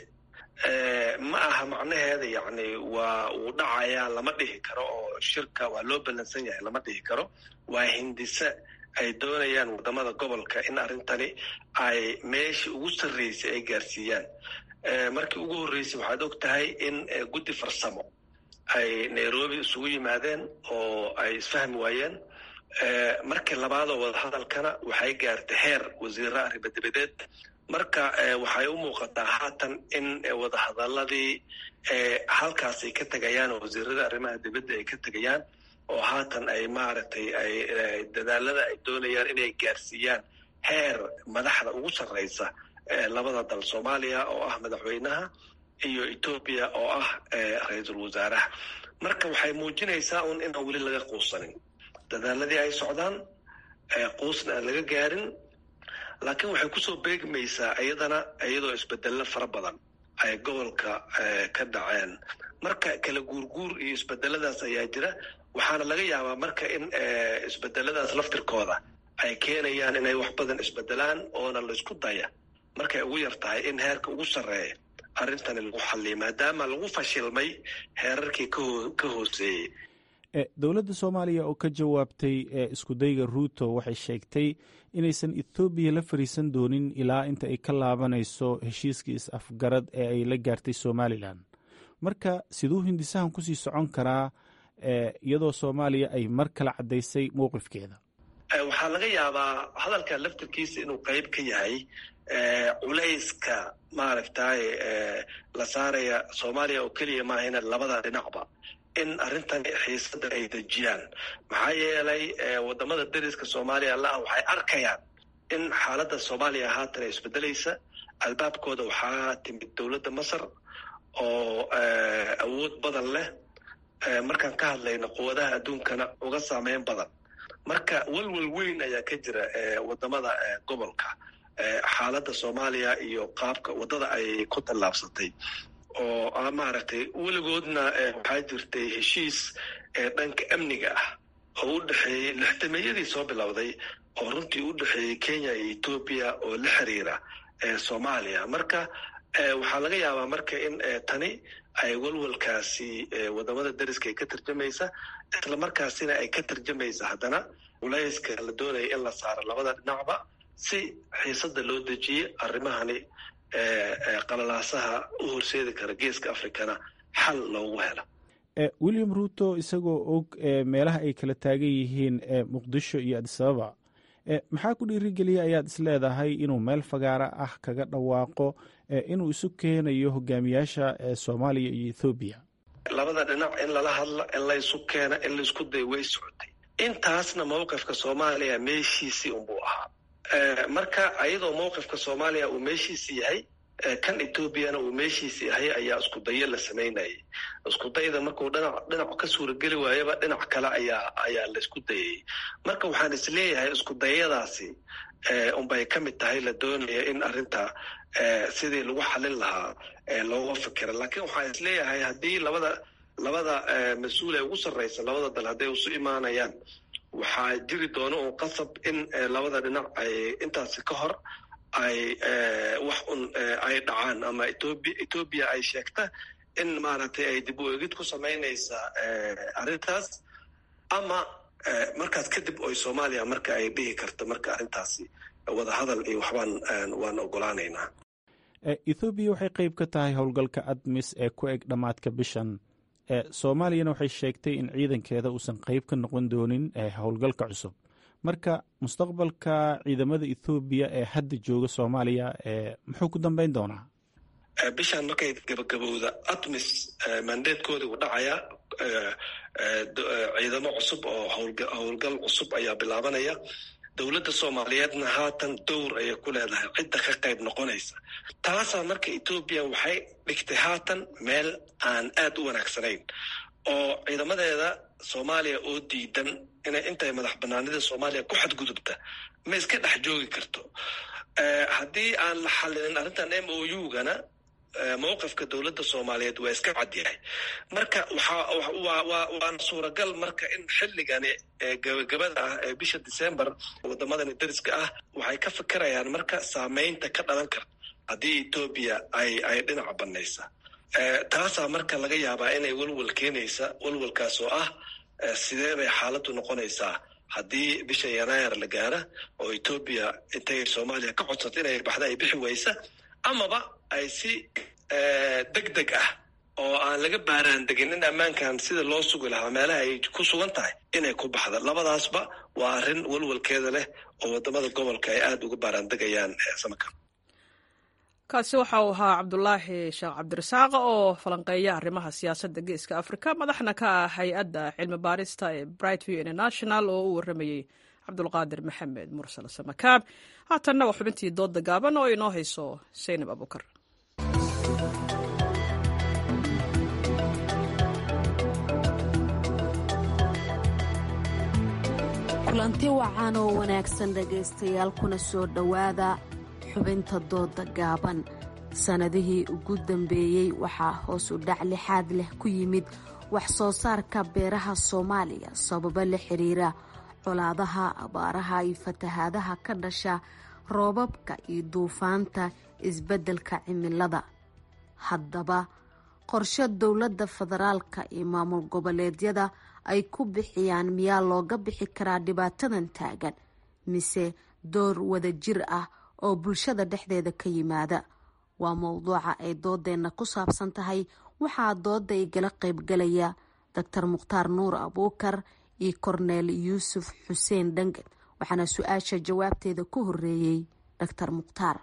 ma aha macnaheeda yacni waa uu dhacayaa lama dhihi karo oo shirka waa loo ballansan yahay lama dhihi karo waa hindise ay doonayaan waddamada gobolka in arrintani ay meeshii ugu sarreysay ay gaarsiiyaan markii ugu horreysay waxaad og tahay in guddi farsamo ay nairobi isugu yimaadeen oo ay isfahmi waayeen markii labaadoo wadahadalkana waxay gaartay heer wasiirra arrimadebadeed marka waxay u muuqataa haatan in wadahadaladii halkaas ay ka tegayaan oo wasiirada arrimaha dibadda ay ka tegayaan oo haatan ay maaragtay ay dadaalada ay doonayaan inay gaarsiiyaan heer madaxda ugu sarreysa labada dal soomaaliya oo ah madaxweynaha iyo etoobiya oo ah ra-iisul wasaaraha marka waxay muujinaysaa un inaan weli laga quusanin dadaaladii ay socdaan quusna aan laga gaarin laakiin waxay kusoo beegmaysaa iyadana iyadoo isbedello fara badan ay gobolka ka dhaceen marka kala guurguur iyo isbedeladaas ayaa jira waxaana laga yaabaa marka in isbedeladaas laftirkooda ay keenayaan inay wax badan isbedelaan oona laysku daya markay ugu yar tahay in heerka ugu sarreeya arrintani lagu xalliyo maadaama lagu fashilmay heerarkii ka hooseeyey dowladda soomaaliya oo ka jawaabtay iskudayga ruuto waxay sheegtay inaysan ethoobiya la fariisan doonin ilaa inta ay ka laabanayso heshiiskii is-afgarad ee ay la gaartay somalilan marka siduu hindisahan kusii socon karaa iyadoo soomaaliya ay mar kale caddaysay mowqifkeeda waxaa laga yaabaa hadalka laftirkiisa inuu qayb ka yahay culayska maaragtay la saaraya soomaaliya oo keliya maahayna labada dhinacba in arrintan xiisada ay dejiyaan maxaa yeelay wadamada dariska soomaaliya la-ah waxay arkayaan in xaaladda soomaaliya haatan ay isbedelaysa albaabkooda waxaa timid dowladda masar oo awood badan leh markaan ka hadlayno quwadaha adduunkana uga saameyn badan marka walwal weyn ayaa ka jira wadamada gobolka xaaladda soomaaliya iyo qaabka waddada ay ku tallaabsatay oo maaragtay weligoodna waxaa jirtay heshiis dhanka amniga ah oo u dhexeeyey lixdameeyadii soo bilowday oo runtii u dhexeeyey kenya iyo etoobiya oo la xiriira soomaaliya marka waxaa laga yaabaa marka in tani ay walwalkaasi wadamada dariska ay ka tarjamaysa isla markaasina ay ka tarjamaysa haddana culayska la doonaya in la saaro labada dhinacba si xiisada loo dejiye arrimahani qalalaasaha u horseedi kara geeska afrikana xal loogu helo william ruuto isagoo og meelaha ay kala taagan yihiin muqdisho iyo adisababa maxaa ku dhiirigeliyay ayaad isleedahay inuu meel fagaara ah kaga dhawaaqo inuu isu keenayo hogaamiyaasha soomaaliya iyo ethoobiya labada dhinac in lala hadla in laysu keena in laysku dayo way socotay intaasna mowqifka soomaaliya meeshiisii unbuu ahaa marka ayadoo mowqifka soomaaliya uu meeshiisi yahay kan etoobiyana uu meeshiisi yahay ayaa isku dayo la samaynayay isku dayda markuu dhinac dhinac ka suurageli waayaba dhinac kale ayaa ayaa laysku dayayay marka waxaan isleeyahay isku dayadaasi unbay ka mid tahay la doonaya in arrinta sidii lagu xalin lahaa looga fikira laakiin waxaan isleeyahay haddii labada labada mas-uul ee ugu sarreysa labada dal hadday isu imaanayaan waxaa jiri doona un qasab in labada dhinac ay intaasi ka hor ay wax un ay dhacaan ama etoobiya etoobiya ay sheegta in maaragtay ay dib u eegid ku samaynaysa arrintaas ama markaas kadib oy soomaaliya marka ay dhihi karto marka arrintaasi wadahadal iyo waxbaan waan ogolaanaynaa ethoobiya waxay qayb ka tahay howlgalka admis ee ku eg dhammaadka bishan soomaaliyana waxay sheegtay in ciidankeeda uusan qayb ka noqon doonin howlgalka cusub marka mustaqbalka ciidamada ethoobiya ee hadda jooga soomaaliya muxuu ku dambeyn doonaa bishaan markay gabagabowda atmis mandeedkoodii u dhacayaa ciidamo cusub oo howlgal cusub ayaa bilaabanaya dowladda soomaaliyeedna haatan dowr ayay ku leedahay cidda ka qayb noqonaysa taasaa marka etoobiya waxay dhigtay haatan meel aan aad u wanaagsanayn oo ciidamadeeda soomaaliya oo diidan inay intay madax banaanida soomaaliya ku xadgudubta ma iska dhex joogi karto haddii aan la xalilin arrintan m o u-gana mowqifka dowladda soomaaliyeed waa iska cadyahay marka waana suuragal marka in xilligani gabagabada ah ee bisha december wadamadani dariska ah waxay ka fikirayaan marka saameynta ka dhalan karta haddii etoobiya ay ay dhinaca banaysa taasaa marka laga yaabaa inay welwel keenaysa welwelkaas oo ah sidee bay xaaladdu noqonaysaa haddii bisha yanaayar la gaara oo etoobiya intay soomaaliya ka codsato inay baxda ay bixi waysa amaba ay si deg deg ah oo aan laga baaraan degin in ammaankan sida loo sugi lahaa meelaha ay ku sugan tahay inay ku baxda labadaasba waa arrin welwelkeeda leh oo wadamada gobolka ay aada uga baaraan degayaan samaka kaasi waxa uu ahaa cabdulaahi sheekh cabdirasaaq oo falanqeeya arrimaha siyaasadda geeska afrika madaxna ka ah hay-adda cilmi baarista ee brightview international oo u waramayey cabdulqaadir maxamed mursal samakaab haatanna waa xubintii doodda gaaban oo inoo hayso saynab abukar kulanti wacan oo wanaagsan dhegaystayaal kuna soo dhowaada xubinta dooda gaaban sannadihii ugu dambeeyey waxaa hoos u dhac lixaad leh ku yimid wax soo saarka beeraha soomaaliya sababo la xiriira colaadaha abaaraha iyo fatahaadaha ka dhasha roobabka iyo duufaanta isbeddelka cimilada haddaba qorshe dowladda federaalka iyo maamul goboleedyada ay ku bixiyaan miyaa looga bixi karaa dhibaatadan taagan mise door wada jir ah oo bulshada dhexdeeda ka yimaada waa mowduuca ay doodeenna ku saabsan tahay waxaa dooda igala qaybgalaya doctor mukhtaar nuur abuukar iyo korneel yuusuf xuseen dhangan waxaana su-aasha jawaabteeda ku horeeyey doctor mukhtaar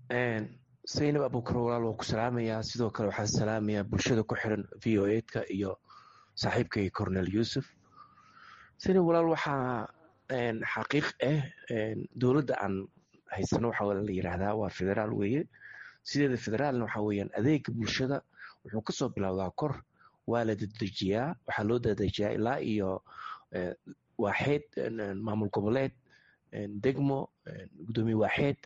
saynab abuukar walaal waa ku salaamayaa sidoo kale waxaan salaamayaa bulshada ku xiran v o eedka iyo saaxiibkay cornel yuusuf saynab walaal waxaa xaqiiq ah dowladda aan haysano waxaa la yidhaahdaa waa federaal weeye sideeda federaalna waxaa weeyaan adeega bulshada wuxuu kasoo bilowdaa kor waa la dedejiyaa waxaa loo dedejiyaa ilaa iyo waaxeed maamul goboleed degmo gudoomiye waaxeed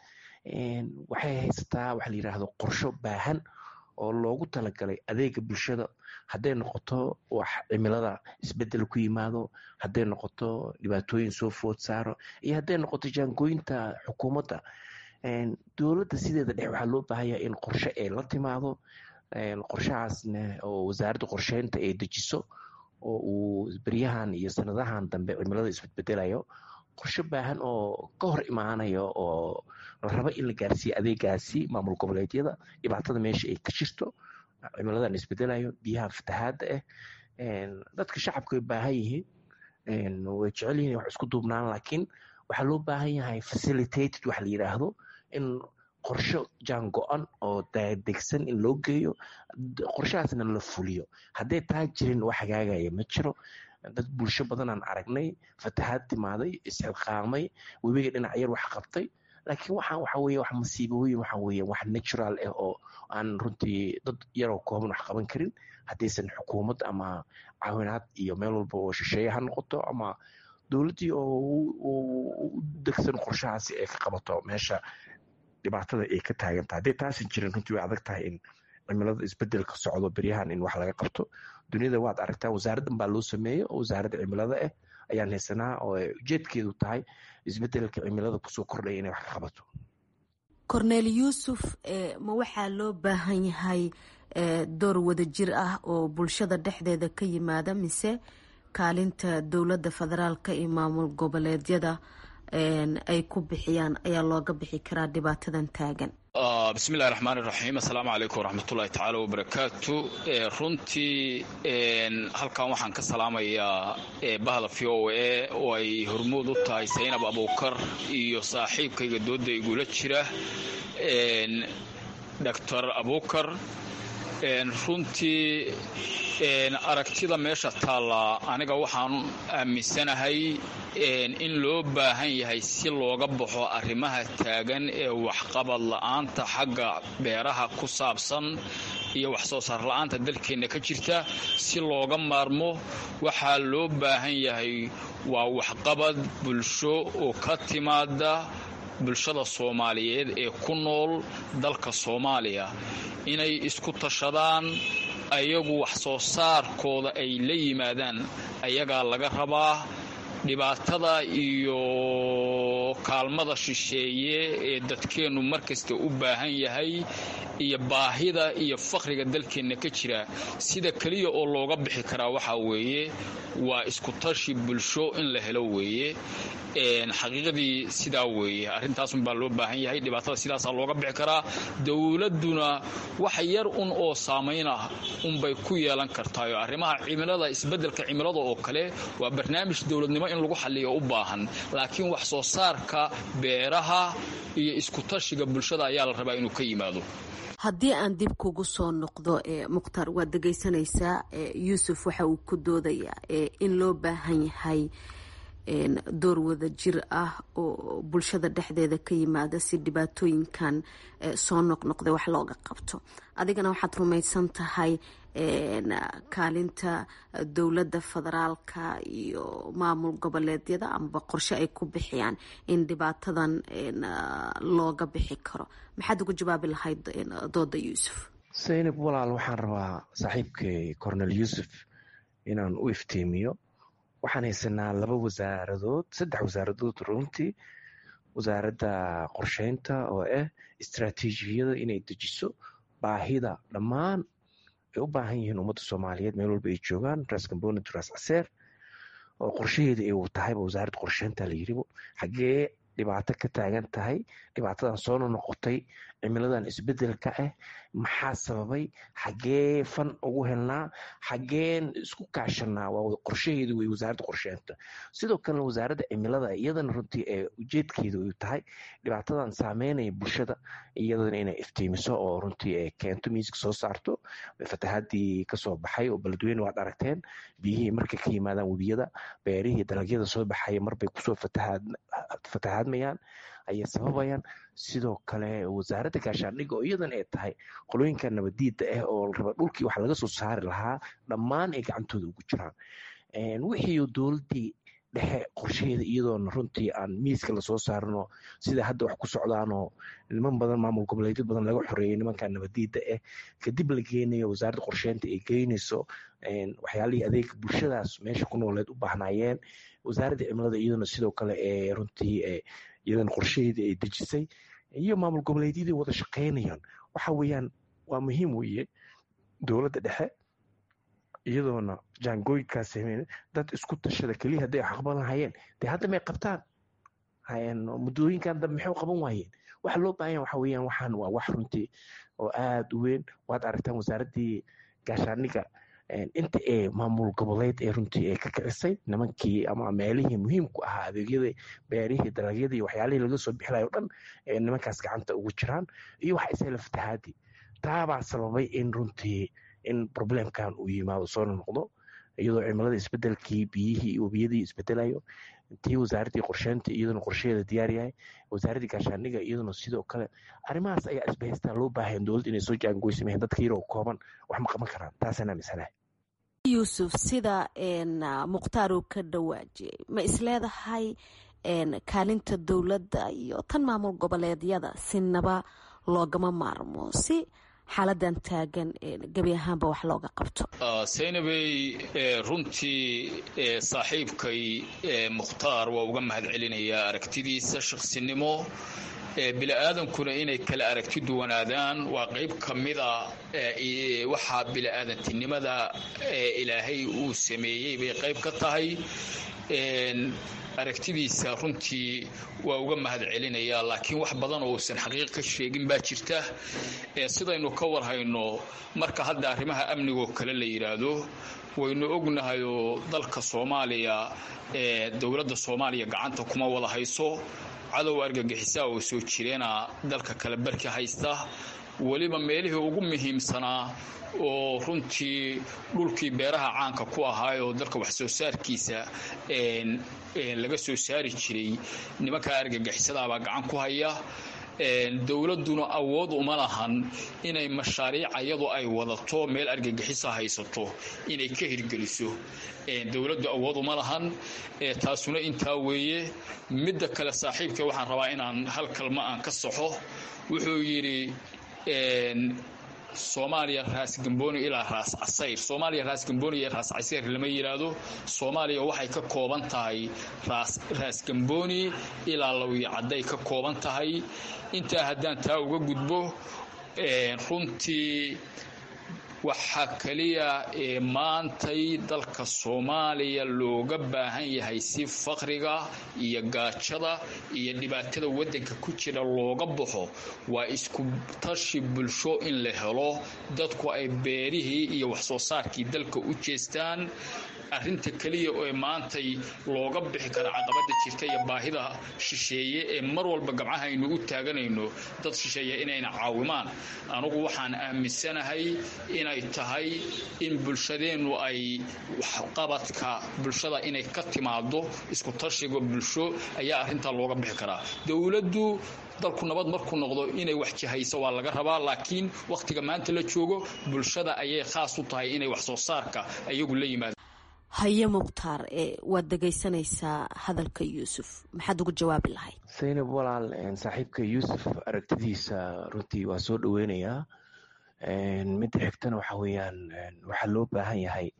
waxay haysataa waxa la yidhaahdo qorsho baahan oo loogu talagalay adeega bulshada hadday noqoto wax cimilada isbedel ku yimaado hadday noqoto dhibaatooyin soo food saaro iyo hadday noqoto jaangooyinta xukuumadda dowladda sideeda dhex waxaa loo baahanya in qorshe ay la timaado qorshahaasna oo wasaaradda qorsheynta ay dejiso oo uu beryahan iyo sanadahan dambe cimilada isbedbedelayo qorshe baahan oo ka hor imaanayo oo la rabo in la gaarsiiyo adeegaasi maamul goboleedyada dhibaatada meesha ay ka jirto cimiladan isbedelayo biyaha fatahaadda ah dadka shacabka way baahan yihiin way jecel yihin wax isku duubnaan laakiin waxaa loo baahan yahay facilitated wax la yidhaahdo in qorsho jaan go-an oo degsan in loo geeyo qorshahaasna la fuliyo hadday taa jirin wax hagaagaya ma jiro dad bulsho badanaan aragnay fatahaad timaaday isxilqaamay webiga dhinac yar wax qabtay laakiin waxaan waxa weye wax masiibooyin waxa weye wax natural ah oo aan runtii dad yaroo kooban wax qaban karin haddaysan xukuumad ama caawinaad iyo meel walba oo shisheeye ha noqoto ama dowladdii oo u degsan qorshahaasi ay ka qabato meesha dhibaatada ay ka taaganta hadday taasan jirin runtii way adag tahay in cimilada isbedelka socdo beryahan in wax laga qabto duniyada waad aragtaa wasaaraddan baa loo sameeyey oo wasaaradda cimilada ah ayaan haysanaa oo ay ujeedkeedu tahay isbedelka cimilada kusoo kordhaya inay wax ka qabato korneel yuusuf ma waxaa loo baahan yahay door wadajir ah oo bulshada dhexdeeda ka yimaada mise kaalinta dowladda federaalka iyo maamul goboleedyada ay ku bixiyaan ayaa looga bixi karaa dhibaatadan taagan bismillahi raxmaan iraxiim assalaamu calaykum waraxmatullahi tacaala wabarakaatu runtii halkan waxaan ka salaamayaa bahda v o a oo ay hormuud u tahay saynab abuukar iyo saaxiibkayga dooda igula jira doctor abuukar runtii aragtida meesha taalla aniga waxaan aaminsanahay in loo baahan yahay si looga baxo arrimaha taagan ee waxqabad la'aanta xagga beeraha ku saabsan iyo wax soo saar la'aanta dalkeenna ka jirta si looga maarmo waxaa loo baahan yahay waa waxqabad bulsho oo ka timaada bulshada soomaaliyeed ee ku nool dalka soomaaliya inay isku tashadaan ayagu wax soo saarkooda ay la yimaadaan ayagaa laga rabaa dhibaatada iyo kaalmada shisheeye ee dadkeennu markasta u baahan yahay iyo baahida iyo faqriga dalkeenna ka jira sida keliya oo looga bixi karaa waxaa weeye waa iskutashi bulsho in la helo weeye xaqiiqadii sidaa weeye arrintaasunbaa loo baahan yahay dhibaatada sidaasaa looga bixi karaa dowladduna wax yar un oo saamayn ah unbay ku yeelan kartaayo arrimaha cimilada isbeddelka cimilada oo kale waa barnaamij dowladnimo in lagu xalliyo u baahan laakiin wax soo saarka beeraha iyo iskutashiga bulshada ayaa la rabaa inuu ka yimaado haddii aan dib kugu soo noqdo mukhtaar waad dhegaysanaysaa yuusuf waxa uu ku doodayaa in loo baahan yahay door wada jir ah oo bulshada dhexdeeda ka yimaada si dhibaatooyinkan soo noqnoqday wax looga qabto adigana waxaad rumaysan tahay kaalinta dowladda federaalka iyo maamul goboleedyada amaba qorshe ay ku bixiyaan in dhibaatadan looga bixi karo maxaad ugu jawaabi lahayd dooda yuusuf saynab walaal waxaan rabaa saaxiibkay cornel yuusuf inaan u iftiimiyo waxaan haysanaa laba wasaaradood saddex wasaaradood runtii wasaaradda qorsheynta oo ah istraatiijiyada inay dejiso baahida dhammaan ay u baahan yihiin ummadda soomaaliyeed meel walba ay joogaan ras component ras caseer oo qorshaheeda ay tahayba wasaaradda qorsheynta la yiribo xaggee dhibaato ka taagan tahay dhibaatadan soo nonoqotay cimiladan isbedelka ah maxaa sababay xaggee fan ugu helnaa xaggeen isku kaashanaa waa qorshaheedu wey wasaaradda qorsheynta sidoo kalena wasaaradda cimilada iyadana runtii ee ujeedkeedu ay tahay dhibaatadan saameynaya bulshada iyadana inay iftiimiso oo runtii ay keento miiska soo saarto fatahaadii kasoo baxay oo beledweyne waad aragteen biyihii markay ka yimaadaan webiyada beerihii dalagyada soo baxaya marbay kusoo fatahaadmayaan ayay sababayaan sidoo kale wasaaradda gaashaandhigga oo iyadan ay tahay qolooyinka nabadiida ah oo raba dhulkii wax laga soo saari lahaa dhammaan ay gacantooda ugu jiraan wixii dowladdii dhexe qorshaheeda iyadoona runtii aan miiska lasoo saarino sida hadda wax ku socdaanoo niman badan maamul goboleedyo badan laga xoreeyay nimanka nabadiida ah kadib la geenayo wasaaradda qorsheynta ay geynayso waxyaalihii adeega bulshadaas meesha ku nooleed u baahnaayeen wasaaradda cimilada iyaduna sidoo kale ee runtii iyadana qorshaheedii ay dejisay iyo maamul goboleedyadii wada shaqaynayaan waxa weeyaan waa muhiim weeye dowladda dhexe iyadoona jaangooyinkaas dad isku tashada keliya hadday aqban lahayeen dee hadda may qabtaan muddooyinkan dambe maxay qaban waayeen waxa loo baahan waxa weeyaan waxaan waa wax runtii oo aad u weyn waad aragtaan wasaaraddii gaashaaniga inta ee maamul goboleed ee runtii ee ka kicisay nimankii ama meelihii muhiimku ahaa adeegyada beerihii dalagyadii waxyaalihii laga soo bixilayo o dhan ee nimankaas gacanta ugu jiraan iyo waxa isela fatahaadii taabaa sababay in runtii in problemkan uu yimaado soo noqdo iyadoo cimilada isbedelkii biyihii iyo webiyadii isbedelayo tii wasaaraddii qorsheynta iyaduna qorshaheeda diyaar yahay wasaaraddii gaashaandhiga iyaduna sidoo kale arrimahaas ayaa isbahaystaa loo baahayan dowladda inay soo jaangoysameen dadka yaroo kooban wax ma qaban karaan taasaan aaminsanahay yuusuf sida mukhtaar uu ka dhawaajiyey ma isleedahay kaalinta dowladda iyo tan maamul goboleedyada sinaba loogama maarmo si xaaladan taagan gebi ahaanba wax looga qabto saynabey runtii saaxiibkay mukhtaar waa uga mahad celinayaa aragtidiisa shaqsinimo bili-aadankuna inay kala aragti duwanaadaan waa qayb ka mida waxaa bili-aadantinimada ilaahay uu sameeyey bay qayb ka tahay aragtidiisa runtii waa uga mahad celinayaa laakiin wax badan oo uusan xaqiiq ka sheegin baa jirta sidaynu ka warhayno marka hadda arrimaha amnigoo kale la yidhaahdo waynu ognahayoo dalka soomaaliya dowladda soomaaliya gacanta kuma wada hayso cadow argagixisaa oo soo jireena dalka kale barki haysta weliba meelihii ugu muhiimsanaa oo runtii dhulkii beeraha caanka ku ahaayoo dalka wax soo saarkiisa laga soo saari jiray nimankaa argagixisadaabaa gacan ku haya dowladduna awood uma lahan inay mashaariic iyadu ay wadato meel argagixisa haysato inay ka hirgeliso dowladdu awood uma lahan taasuna intaa weeye midda kale saaxiibka waxaan rabaa inaan hal kalma aan ka saxo wuxuu yidhi soomaaliya raas gamboni ilaa raas casayr soomaaliya raas gamboni iyo raas casayr lama yidhaahdo soomaaliya waxay ka kooban tahay raas gamboni ilaa lawiyo cadday ka kooban tahay intaa haddaan taa uga gudbo runtii waxaa keliya ee maantay dalka soomaaliya looga baahan yahay si faqriga iyo gaajada iyo dhibaatada waddanka ku jira looga baxo waa isku tashi bulsho in la helo dadku ay beerihii iyo waxsoo saarkii dalka u jeestaan arrinta keliya ee maantay looga bixi kara caqabada jirta iyo baahida shisheeye ee mar walba gabcahaynu u taaganayno dad shisheeye inayna caawimaan anugu waxaan aaminsanahay inay tahay in bulshadeennu ay waxqabadka bulshada inay ka timaado isku tashiga bulsho ayaa arrintaa looga bixi karaa dowladdu dalku nabad markuu noqdo inay wax jihayso waa laga rabaa laakiin wakhtiga maanta la joogo bulshada ayay khaas u tahay inay wax soo saarka ayagu la yimaado haye mukhtaar waad dhegaysanaysaa hadalka yuusuf maxaad ugu jawaabi lahayd saynab walaal saaxiibka yuusuf aragtidiisa runtii waa soo dhoweynayaa midda xigtana waxa weeyaan waxaa loo baahan yahay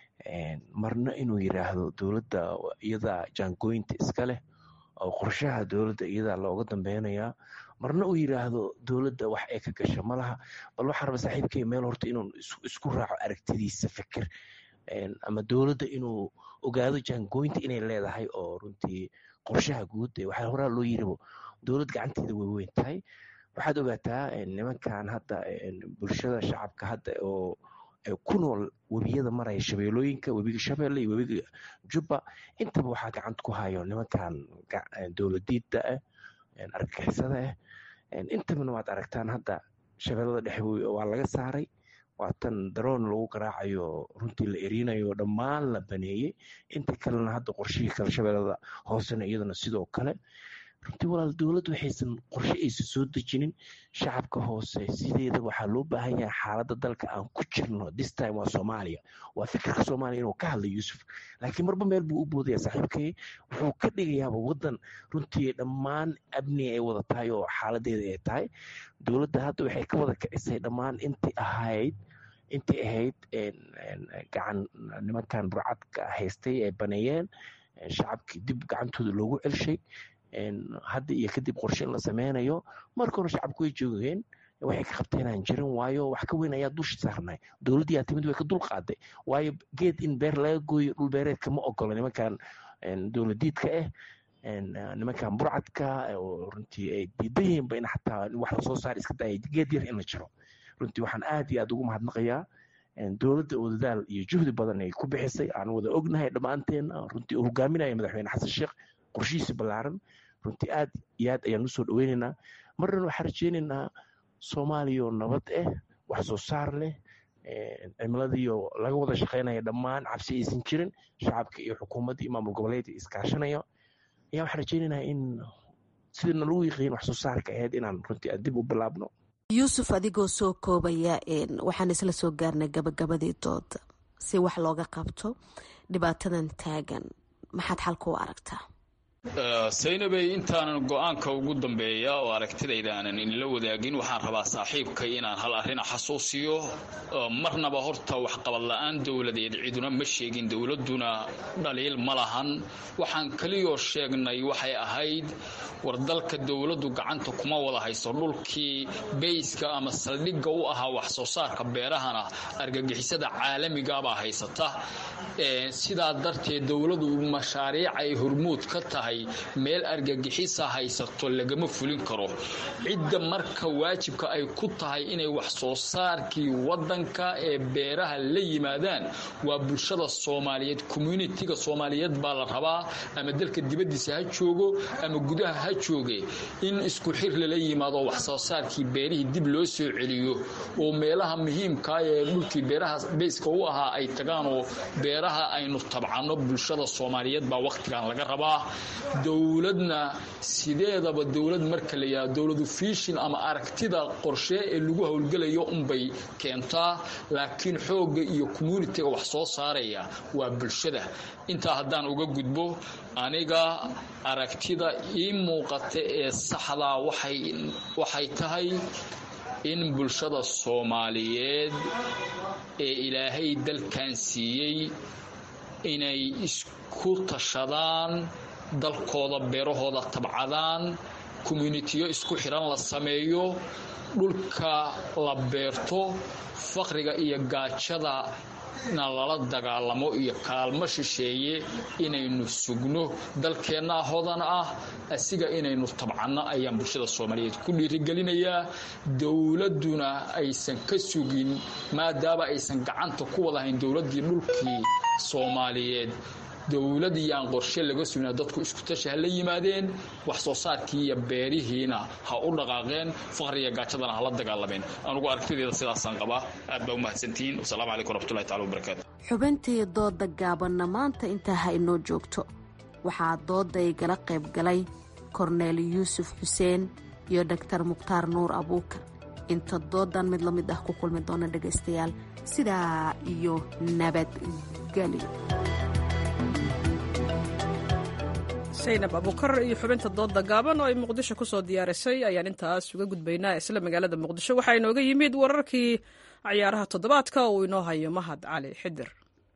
marna inuu yidhaahdo dowladda iyadaa jaangooyinta iska leh oo qorshaha dowladda iyadaa looga dambeynayaa marna uu yidhaahdo dowladda wax ay ka gasha malaha bal waxaa raba saaxiibkay meel horta inuu isku raaco aragtidiisa fikir ama dowladda inuu ogaado jaangooyinta inay leedahay oo runtii qorshaha guud waxaa horaa loo yiribo dowlad gacanteeda way weyn tahay waxaad ogaataa nimankan hadda bulshada shacabka hadda oo ku nool webiyada maraya shabeelooyinka webiga shabeelle iyo webiga jubba intaba waxaa gacanta ku hayo nimankan dowladiida ah argagixisada ah intabana waad aragtaan hadda shabeellada dhexe waa laga saaray waa tan daroon lagu garaacayo runtii la erinayo dhammaan la baneeyey inta kalena hadda qorshihii kale shabeellada hoosena iyadana sidoo kale runtii walaal dowladdu waxaysan qorshe aysan soo dejinin shacabka hoose sideeda waxaa loo baahan yahay xaaladda dalka aan ku jirno this time waa soomaaliya waa fikirka soomaaliya inuu ka hadla yuusuf laakiin marba meel buu u boodaya saaxiibkay wuxuu ka dhigayaaba waddan runtii dhammaan amni ay wada tahay oo xaaladeeda ay tahay dowladda hadda waxay ka wada kicisay dhammaan intii ahayd intii ahayd gacan nimankan burcadka haystay ay baneeyeen shacabkii dib gacantooda loogu celshay hadda iyo kadib qorshe in la sameynayo marka hore shacabku way joogeen waxay ka qabteenaan jirin waayo wax ka weyn ayaa dusha saarnay dowladdii aa timid way ka dul qaaday waayo geed in beer laga gooyo dhul beereedka ma ogola nimankan dowladiidka ah nimankan burcadka oo runtii ay diidan yihiinba in xataa wax lasoo saar iska daaya geed yar in la jiro runtii waxaan aad iyo aad ugu mahadnaqayaa dowladda oo dadaal iyo juhdi badan ay ku bixisay aan wada ognahay dhammaanteen runtii uu hogaaminaya madaxweyne xasan sheekh qorshihiisa ballaaran runtii aad iyo aad ayaan usoo dhoweynaynaa marnan waxaan rajeynaynaa soomaaliya oo nabad ah wax soo saar leh cimiladiiyo laga wada shaqeynaya dhammaan cabsi aysan jirin shacabka iyo xukuumadda iyo maamul goboleedka iskaashanaya ayaa waxaan rajeynaynaa in sidana lagu yiqiin wax soo saarka ahayd inaan runtii aan dib u bilaabno yuusuf adigoo soo koobaya waxaan isla soo gaarnay gabagabadii dooda si wax looga qabto dhibaatadan taagan maxaad xalka u aragtaa saynabey intaanan go-aanka ugu dambeeya oo aragtidayda aanan inla wadaagin waxaan rabaa saaxiibkay inaan hal arrin xasuusiyo marnaba horta waxqabad la-aan dowladeed ciduna ma sheegin dowladuna dhaliil ma lahan waxaan kaliyoo sheegnay waxay ahayd war dalka dowladdu gacanta kuma wada hayso dhulkii bayska ama saldhigga u ahaa wax soo saarka beerahana argagixisada caalamigabaa haysata sidaa darteed dowladu mashaariic ay hormuud ka tahay meel argagixisa haysato lagama fulin karo cidda marka waajibka ay ku tahay inay wax soo saarkii wadanka ee beeraha la yimaadaan waa bulshada soomaaliyeed communitiga soomaaliyeed baa la rabaa ama dalka dibadiisa ha joogo ama gudaha ha jooge in isku xir lala yimaado wax soo saarkii beerihii dib loo soo celiyo oo meelaha muhiimkaa ee dhulkii beeraha bayska u ahaa ay tagaan oo beeraha aynu tabcano bulshada soomaaliyeed baa wakhtigan laga rabaa dowladna sideedaba dowlad marka la yidhahdo dowladu fiishin ama aragtida qorshe ee lagu howlgelayo unbay keentaa laakiin xoogga iyo communitiga wax soo saaraya waa bulshada intaa haddaan uga gudbo aniga aragtida ii muuqata ee saxdaa waxay tahay in bulshada soomaaliyeed ee ilaahay dalkan siiyey inay isku tashadaan dalkooda beerahooda tabcadaan communitiyo isku xidhan la sameeyo dhulka la beerto faqriga iyo gaajada na lala dagaalamo iyo kaalmo shisheeye inaynu sugno dalkeennaa hodan ah asiga inaynu tabcanno ayaan bulshada soomaaliyeed ku dhiirigelinayaa dowladduna aysan ka sugin maadaama aysan gacanta ku wadahayn dowladdii dhulkii soomaaliyeed dowladii aan qorshe laga sugna dadku isku tashi ha la yimaadeen wax soo saarkii iyo beerihiina ha u dhaqaaqeen faqriga gaajadana hala dagaalameen anugu aragtideeda sidaasaan qabaa aad baa u mahadsantihiin wasalaamu calaykum waraxmatullahi tacala wabarakaatu xubintii dooda gaabanna maanta intaa ha inoo joogto waxaa dooda igala qayb galay korneel yuusuf xuseen iyo doktar mukhtaar nuur abuukar inta doodan mid la mid ah ku kulmi doona dhegaystayaal sidaa iyo nabadgelyo saynab abuukar iyo xubinta dooda gaaban oo ay muqdisho ku soo diyaarisay ayaan intaas uga gudbaynaa isla magaalada muqdisho waxaa inooga yimid wararkii cayaaraha toddobaadka uu inoo hayo mahad cali xidir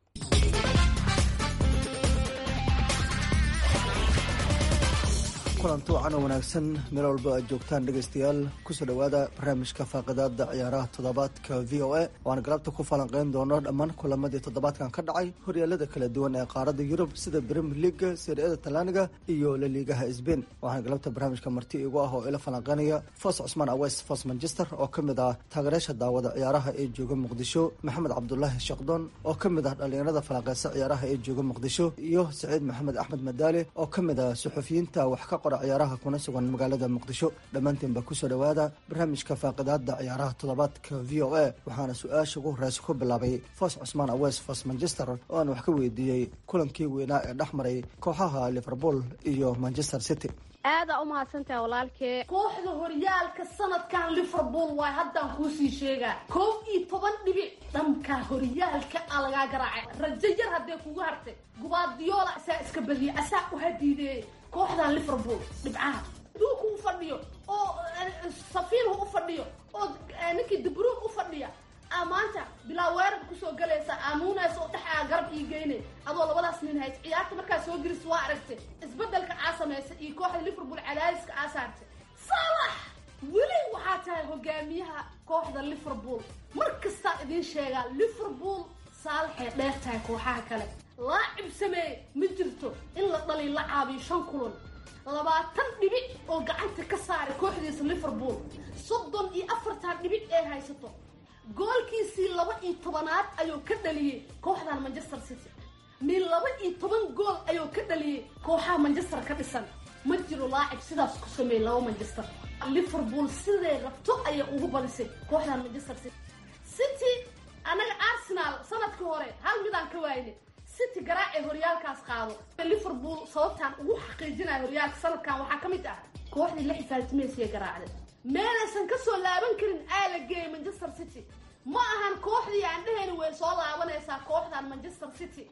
kulanti wacan oo wanaagsan meel walba aad joogtaan dhegaystayaal kusoo dhowaada barnaamijka faaqidaada ciyaaraha toddobaadka v o a waana galabta ku falanqeyn doono dhammaan kulamadii toddobaadkan ka dhacay horyaalada kala duwan ee qaaradda yurub sida brimier leaga siriyada talaaniga iyo laliigaha sbain waxaana galabta barnaamijka marti igu ah oo ila falanqeynaya fos cusmaan awes fos manchester oo ka mid ah taageerayaasha daawada ciyaaraha ee jooga muqdisho maxamed cabdulaahi shaqdoon oo ka mid ah dhallinyarada falanqeysa ciyaaraha ee jooga muqdisho iyo saciid maxamed axmed madaale oo ka mid ah suxufiyiinta wax ka ciyaaraha kuna sugan magaalada muqdisho dhammaantiinba kusoo dhowaada barnaamijka faaqidaada ciyaaraha toddobaadka v o a waxaana su-aasha ugu horeysa ku bilaabay fos cusmaan awes fos manchester oo aan wax ka weydiiyey kulankii weynaa ee dhex maray kooxaha liverpool iyo manchester city aadaa u mahadsantaha walaalkee kooxda horyaalka sanadkan liverpool waay haddaan kuusii sheegaa koob iyo toban dhibic dhanka horyaalka a lagaa garaacay rajo yar haddee kugu hartay gubaadiyoola asaa iska badiyay asaa u hadiideeyey kooxdan liverpool dhibcaha duulku u fadhiyo oo safiinhu u fadhiyo oo ninkii dabruun u fadhiya aa maanta bilaa weerarka kusoo galaysa aamuunaysa oo dhexaa garab ii geynay adoo labadaas nin hays ciyaarta markaa soo gelis waa aragtay isbedelka aa samaysa iyo kooxda liverpool cadaadiska aa saartay salax weli waxaa tahay hogaamiyaha kooxda liverpool mar kastaa idiin sheegaa liverpool saalaxay dheer tahay kooxaha kale laacib sameeye ma jirto in la dhali la caabiyo shan kulan labaatan dhibic oo gacanta ka saaray kooxdiisa liverpool soddon iyo afartan dhibic ee haysato goolkiisii laba iyo tobanaad ayuu ka dhaliyey kooxdan manchester city min laba iyo toban gool ayuu ka dhaliyey kooxaha manchester ka dhisan ma jiro laacib sidaas ku sameeyey laba manchester liverpool siday rabto ayay ugu badisay kooxdan manchester city city anaga arsenal sanadkii hore hal midaan ka waayne city garaacay horyaalkaas qaado liverpool sababtaan ugu xaqiijinaya horyaalka sanadkan waxaa ka mid ah kooxdii la xifaaltimaysiya garaacday meelaysan ka soo laaban karin aa la geeyay manchester city ma ahan kooxdii aan dhehayni way soo laabanaysaa kooxdan manchester city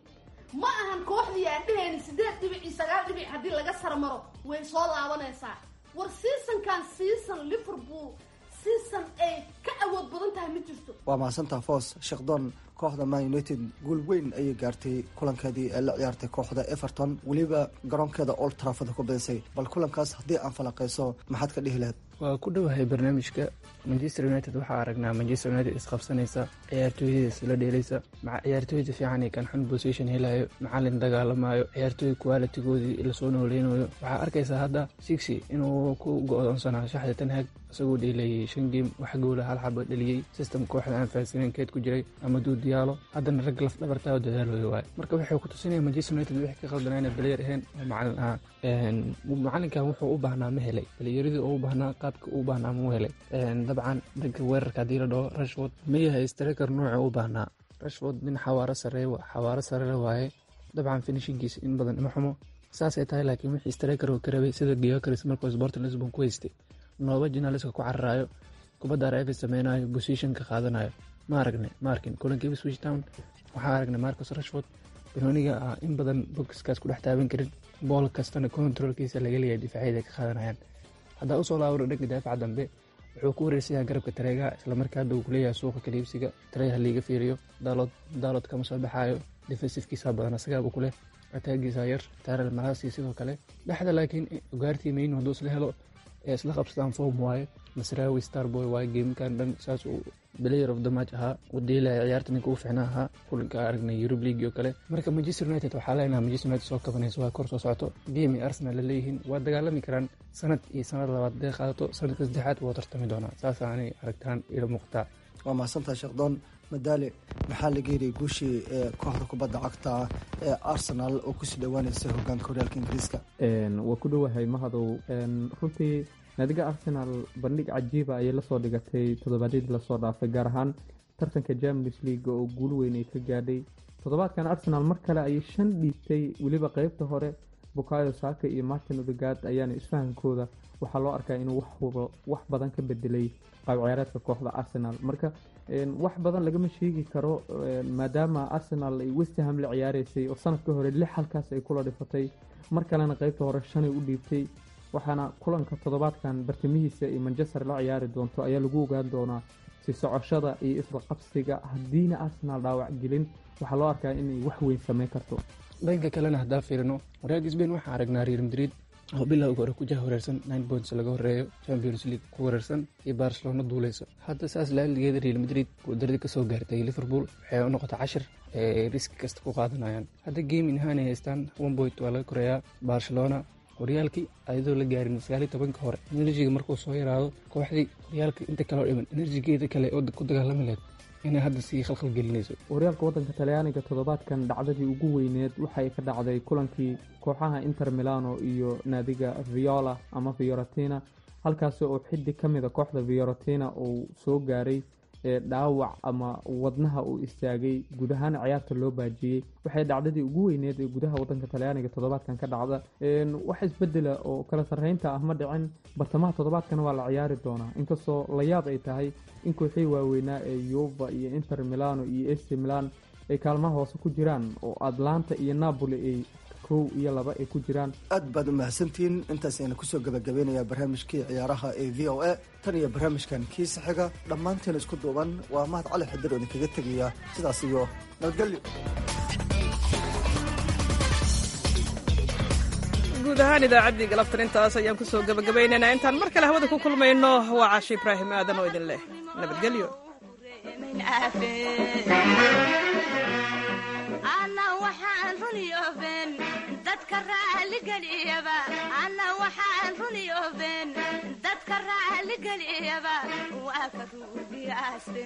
ma ahan kooxdii aan dhehayni sideed dhibic iyo sagaal dhibic haddii laga sarmaro way soo laabanaysaa war seasonkan season liverpool season ay ka awood badan tahay ma jirto waa mahadsantaa foos sheekhdon kooxda man united guul weyn ayay gaartay kulankeedii ee la ciyaartay kooxda everton weliba garoonkeeda old trafford ku badisay bal kulankaas haddii aan falaqayso maxaad ka dhihi lahayd waa ku dhowahay barnaamijka manchester united waxaa aragnaa manchester united isqabsanaysa ciyaartooyada isla dheelaysa maca ciyaartooyda fiican ee kan xun position helayo macalin dagaalamayo ciyaartooy qualitigoodii lasoo nooleynayo waxaa arkaysaa hadda sixi inuu ku go-doonsanaa shaxda tanhaag isagoo dheelayay shan geem wax goola hal xaba dheliyey system kooxda aan fahansaneyn keed ku jiray ama duud diyaalo haddana rag laf dhabartaa oo dadaaloyo waay marka waxay ku tusinaya manchester united wixii ka qaldanaa inay balayer ahayn oo macalin ahaa macalinkan wuxuu u baahnaa ma helay balyeradii oo u baahnaa qaabka u baahnaa muu helay dabcan dhanka weerarka haddii la dhaho rashford ma yahay striker nooca u baahnaa rashford nin xawaaro sare xawaaro sarere waaye dabcan finishingiisa in badan ima xumo saasay tahay laakiin wixii striker oo ka rabay sida geocaris markuu sporting lisbon ku haystay nooba jinaaliska ku cararaayo kubadda arf sameynayo positionka qaadanayo ma aragne ma arkin kulankii switch town waxaa aragnay marcus rashford banooniga ah in badan bokiskaas ku dhex taaban karin bool kastana controlkiisa laga leeyahay difaacyada ka qaadanayaan haddaa usoo laabaro dhanka daafaca dambe wuxuu ku wareersayaa garabka tareegaha islamarkaa hadda uu kuleeyahay suuqa kaliibsiga tareeha liiga fiiriyo daalood daalood kama soo baxaayo defensifkiisa badan asagaaba kuleh ataagiisa yar taarel malaasi sidoo kale dhexda laakiin ugaartii mayn hadduu isla helo ee isla qabsadaan form waaye masraawi starboy waaye geemkan dhan saas uu player of the match ahaa uu deelaya ciyaarta ninka u ficnaa ahaa kulanka aragnay Europe League oo kale marka Manchester United waxaa leenahay Manchester United soo kabanaysa waa kor soo socoto game ay Arsenal la leeyihiin waa dagaalami karaan sanad iyo sanad labaad dee qaadato sanadka saddexaad waa tartami doonaa saas aanay aragtaan ila muuqataa waa mahadsantahay sheekdoon madaale maxaa laga yidhi guushii ee kooxda kubadda cagta ee arsenal oo kusii dhowaanaysa hogaanka horyaalka ingiriiska waa ku dhowahay mahadow runtii naadiga arsenal bandhig cajiiba ayay lasoo dhigatay toddobaadyadii lasoo dhaafay gaar ahaan tartanka champions league oo guul weyn ay ka gaadhay toddobaadkan arsenal mar kale ayay shan dhiibtay weliba qeybta hore bukayo saaka iyo martin odegaard ayaana isfahankooda waxaa loo arkaa inuu wax badan ka bedelay qaab ciyaareedka kooxda arsenal marka wax badan lagama sheegi karo maadaama arsenal ay westham la ciyaareysay oo sanadka hore lix halkaas ay kula dhifatay mar kalena qeybta hore shanay u dhiibtay waxaana kulanka toddobaadkan bartamihiisa iyo manchester la ciyaari doonto ayaa lagu ogaan doonaa si socoshada iyo isla qabsiga haddiina arsenal dhaawac gelin waxaa loo arkaa inay wax weyn sameyn karto dhanka kalena haddaa fiirino horyaalka sbain waxaa aragnaa real madrid oo bilowga hore kujaha wareersan nine points laga horeeyo champions league ku wareersan iyo barcelona duuleyso hadda saas laaligeeda real madrid guuldaradii kasoo gaartay liverpool waxay u noqotay cashir ee riski kasta ku qaadanayaan hadda game inahaanay haystaan one point waa laga koreeyaa barcelona horyaalkii ayadoo la gaarin sagaaliy tobanka hore enerjiga markuu soo yaraado kooxdii horyaalka inta kaleo dhiman enerjigeeda kale oo ku dagaalami lahayd inay hadda sii khalkhal gelinayso horyaalka waddanka talyaaniga toddobaadkan dhacdadii ugu weyneed waxay ka dhacday kulankii kooxaha inter milano iyo naadiga viola ama fiorentina halkaasi oo xiddi ka mida kooxda fiorentina uu soo gaaray dhaawac ama wadnaha uu istaagay guud ahaan ciyaarta loo baajiyey waxay dhacdadii ugu weyneed ee gudaha wadanka talyaaniga toddobaadkan ka dhacda wax isbedela oo kala sarreynta ah ma dhicin bartamaha toddobaadkana waa la ciyaari doonaa inkastoo layaab ay tahay in kooxii waaweynaa ee yuva iyo inter milano iyo ac milan ay kaalmaha hoose ku jiraan oo atlanta iyo napoli ay kow iyo laba ay ku jiraan aad baad u mahadsantihiin intaas ayna kusoo gabagabeynayaa barnaamijkii ciyaaraha ee v o a tan iyo barnaamijkan kiisa xiga dhammaanteen isku duuban waa mahad cali xidir oo idinkaga tegaya sidaas iyo nabadgelyo guud ahaan idaacaddii galabtan intaas ayaan kusoo gabagabaynaynaa intaan mar kale hawada ku kulmayno waa caashi ibraahim aadan oo idin leh nabadgelyo dadka raaligelyaba ana waxaan runi oben dadka raaligelyaba waa ka ruugiyaaste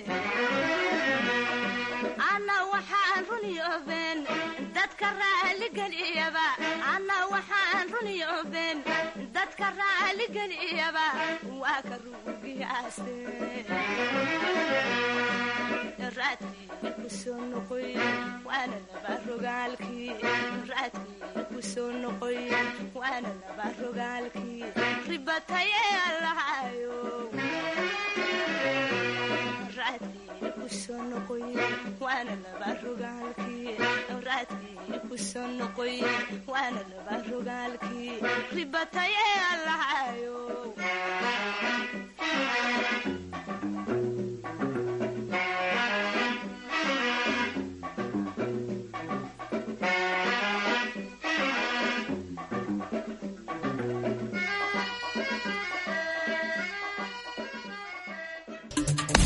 ana waxaan runi oben dadka raaligelyaba ana waxaan runi oben dadka raaligelyaba waa ka ruugiyaaste raadkii kusoo noqoy waana laba rogaalkii raadkii kusoo noqoy waana laba rogaalkii ribataye allahayo raadkii kusoo noqoy waana laba rogaalkii raadkii ku soo noqoy waana laba rogaalkii ribatay ee allahayo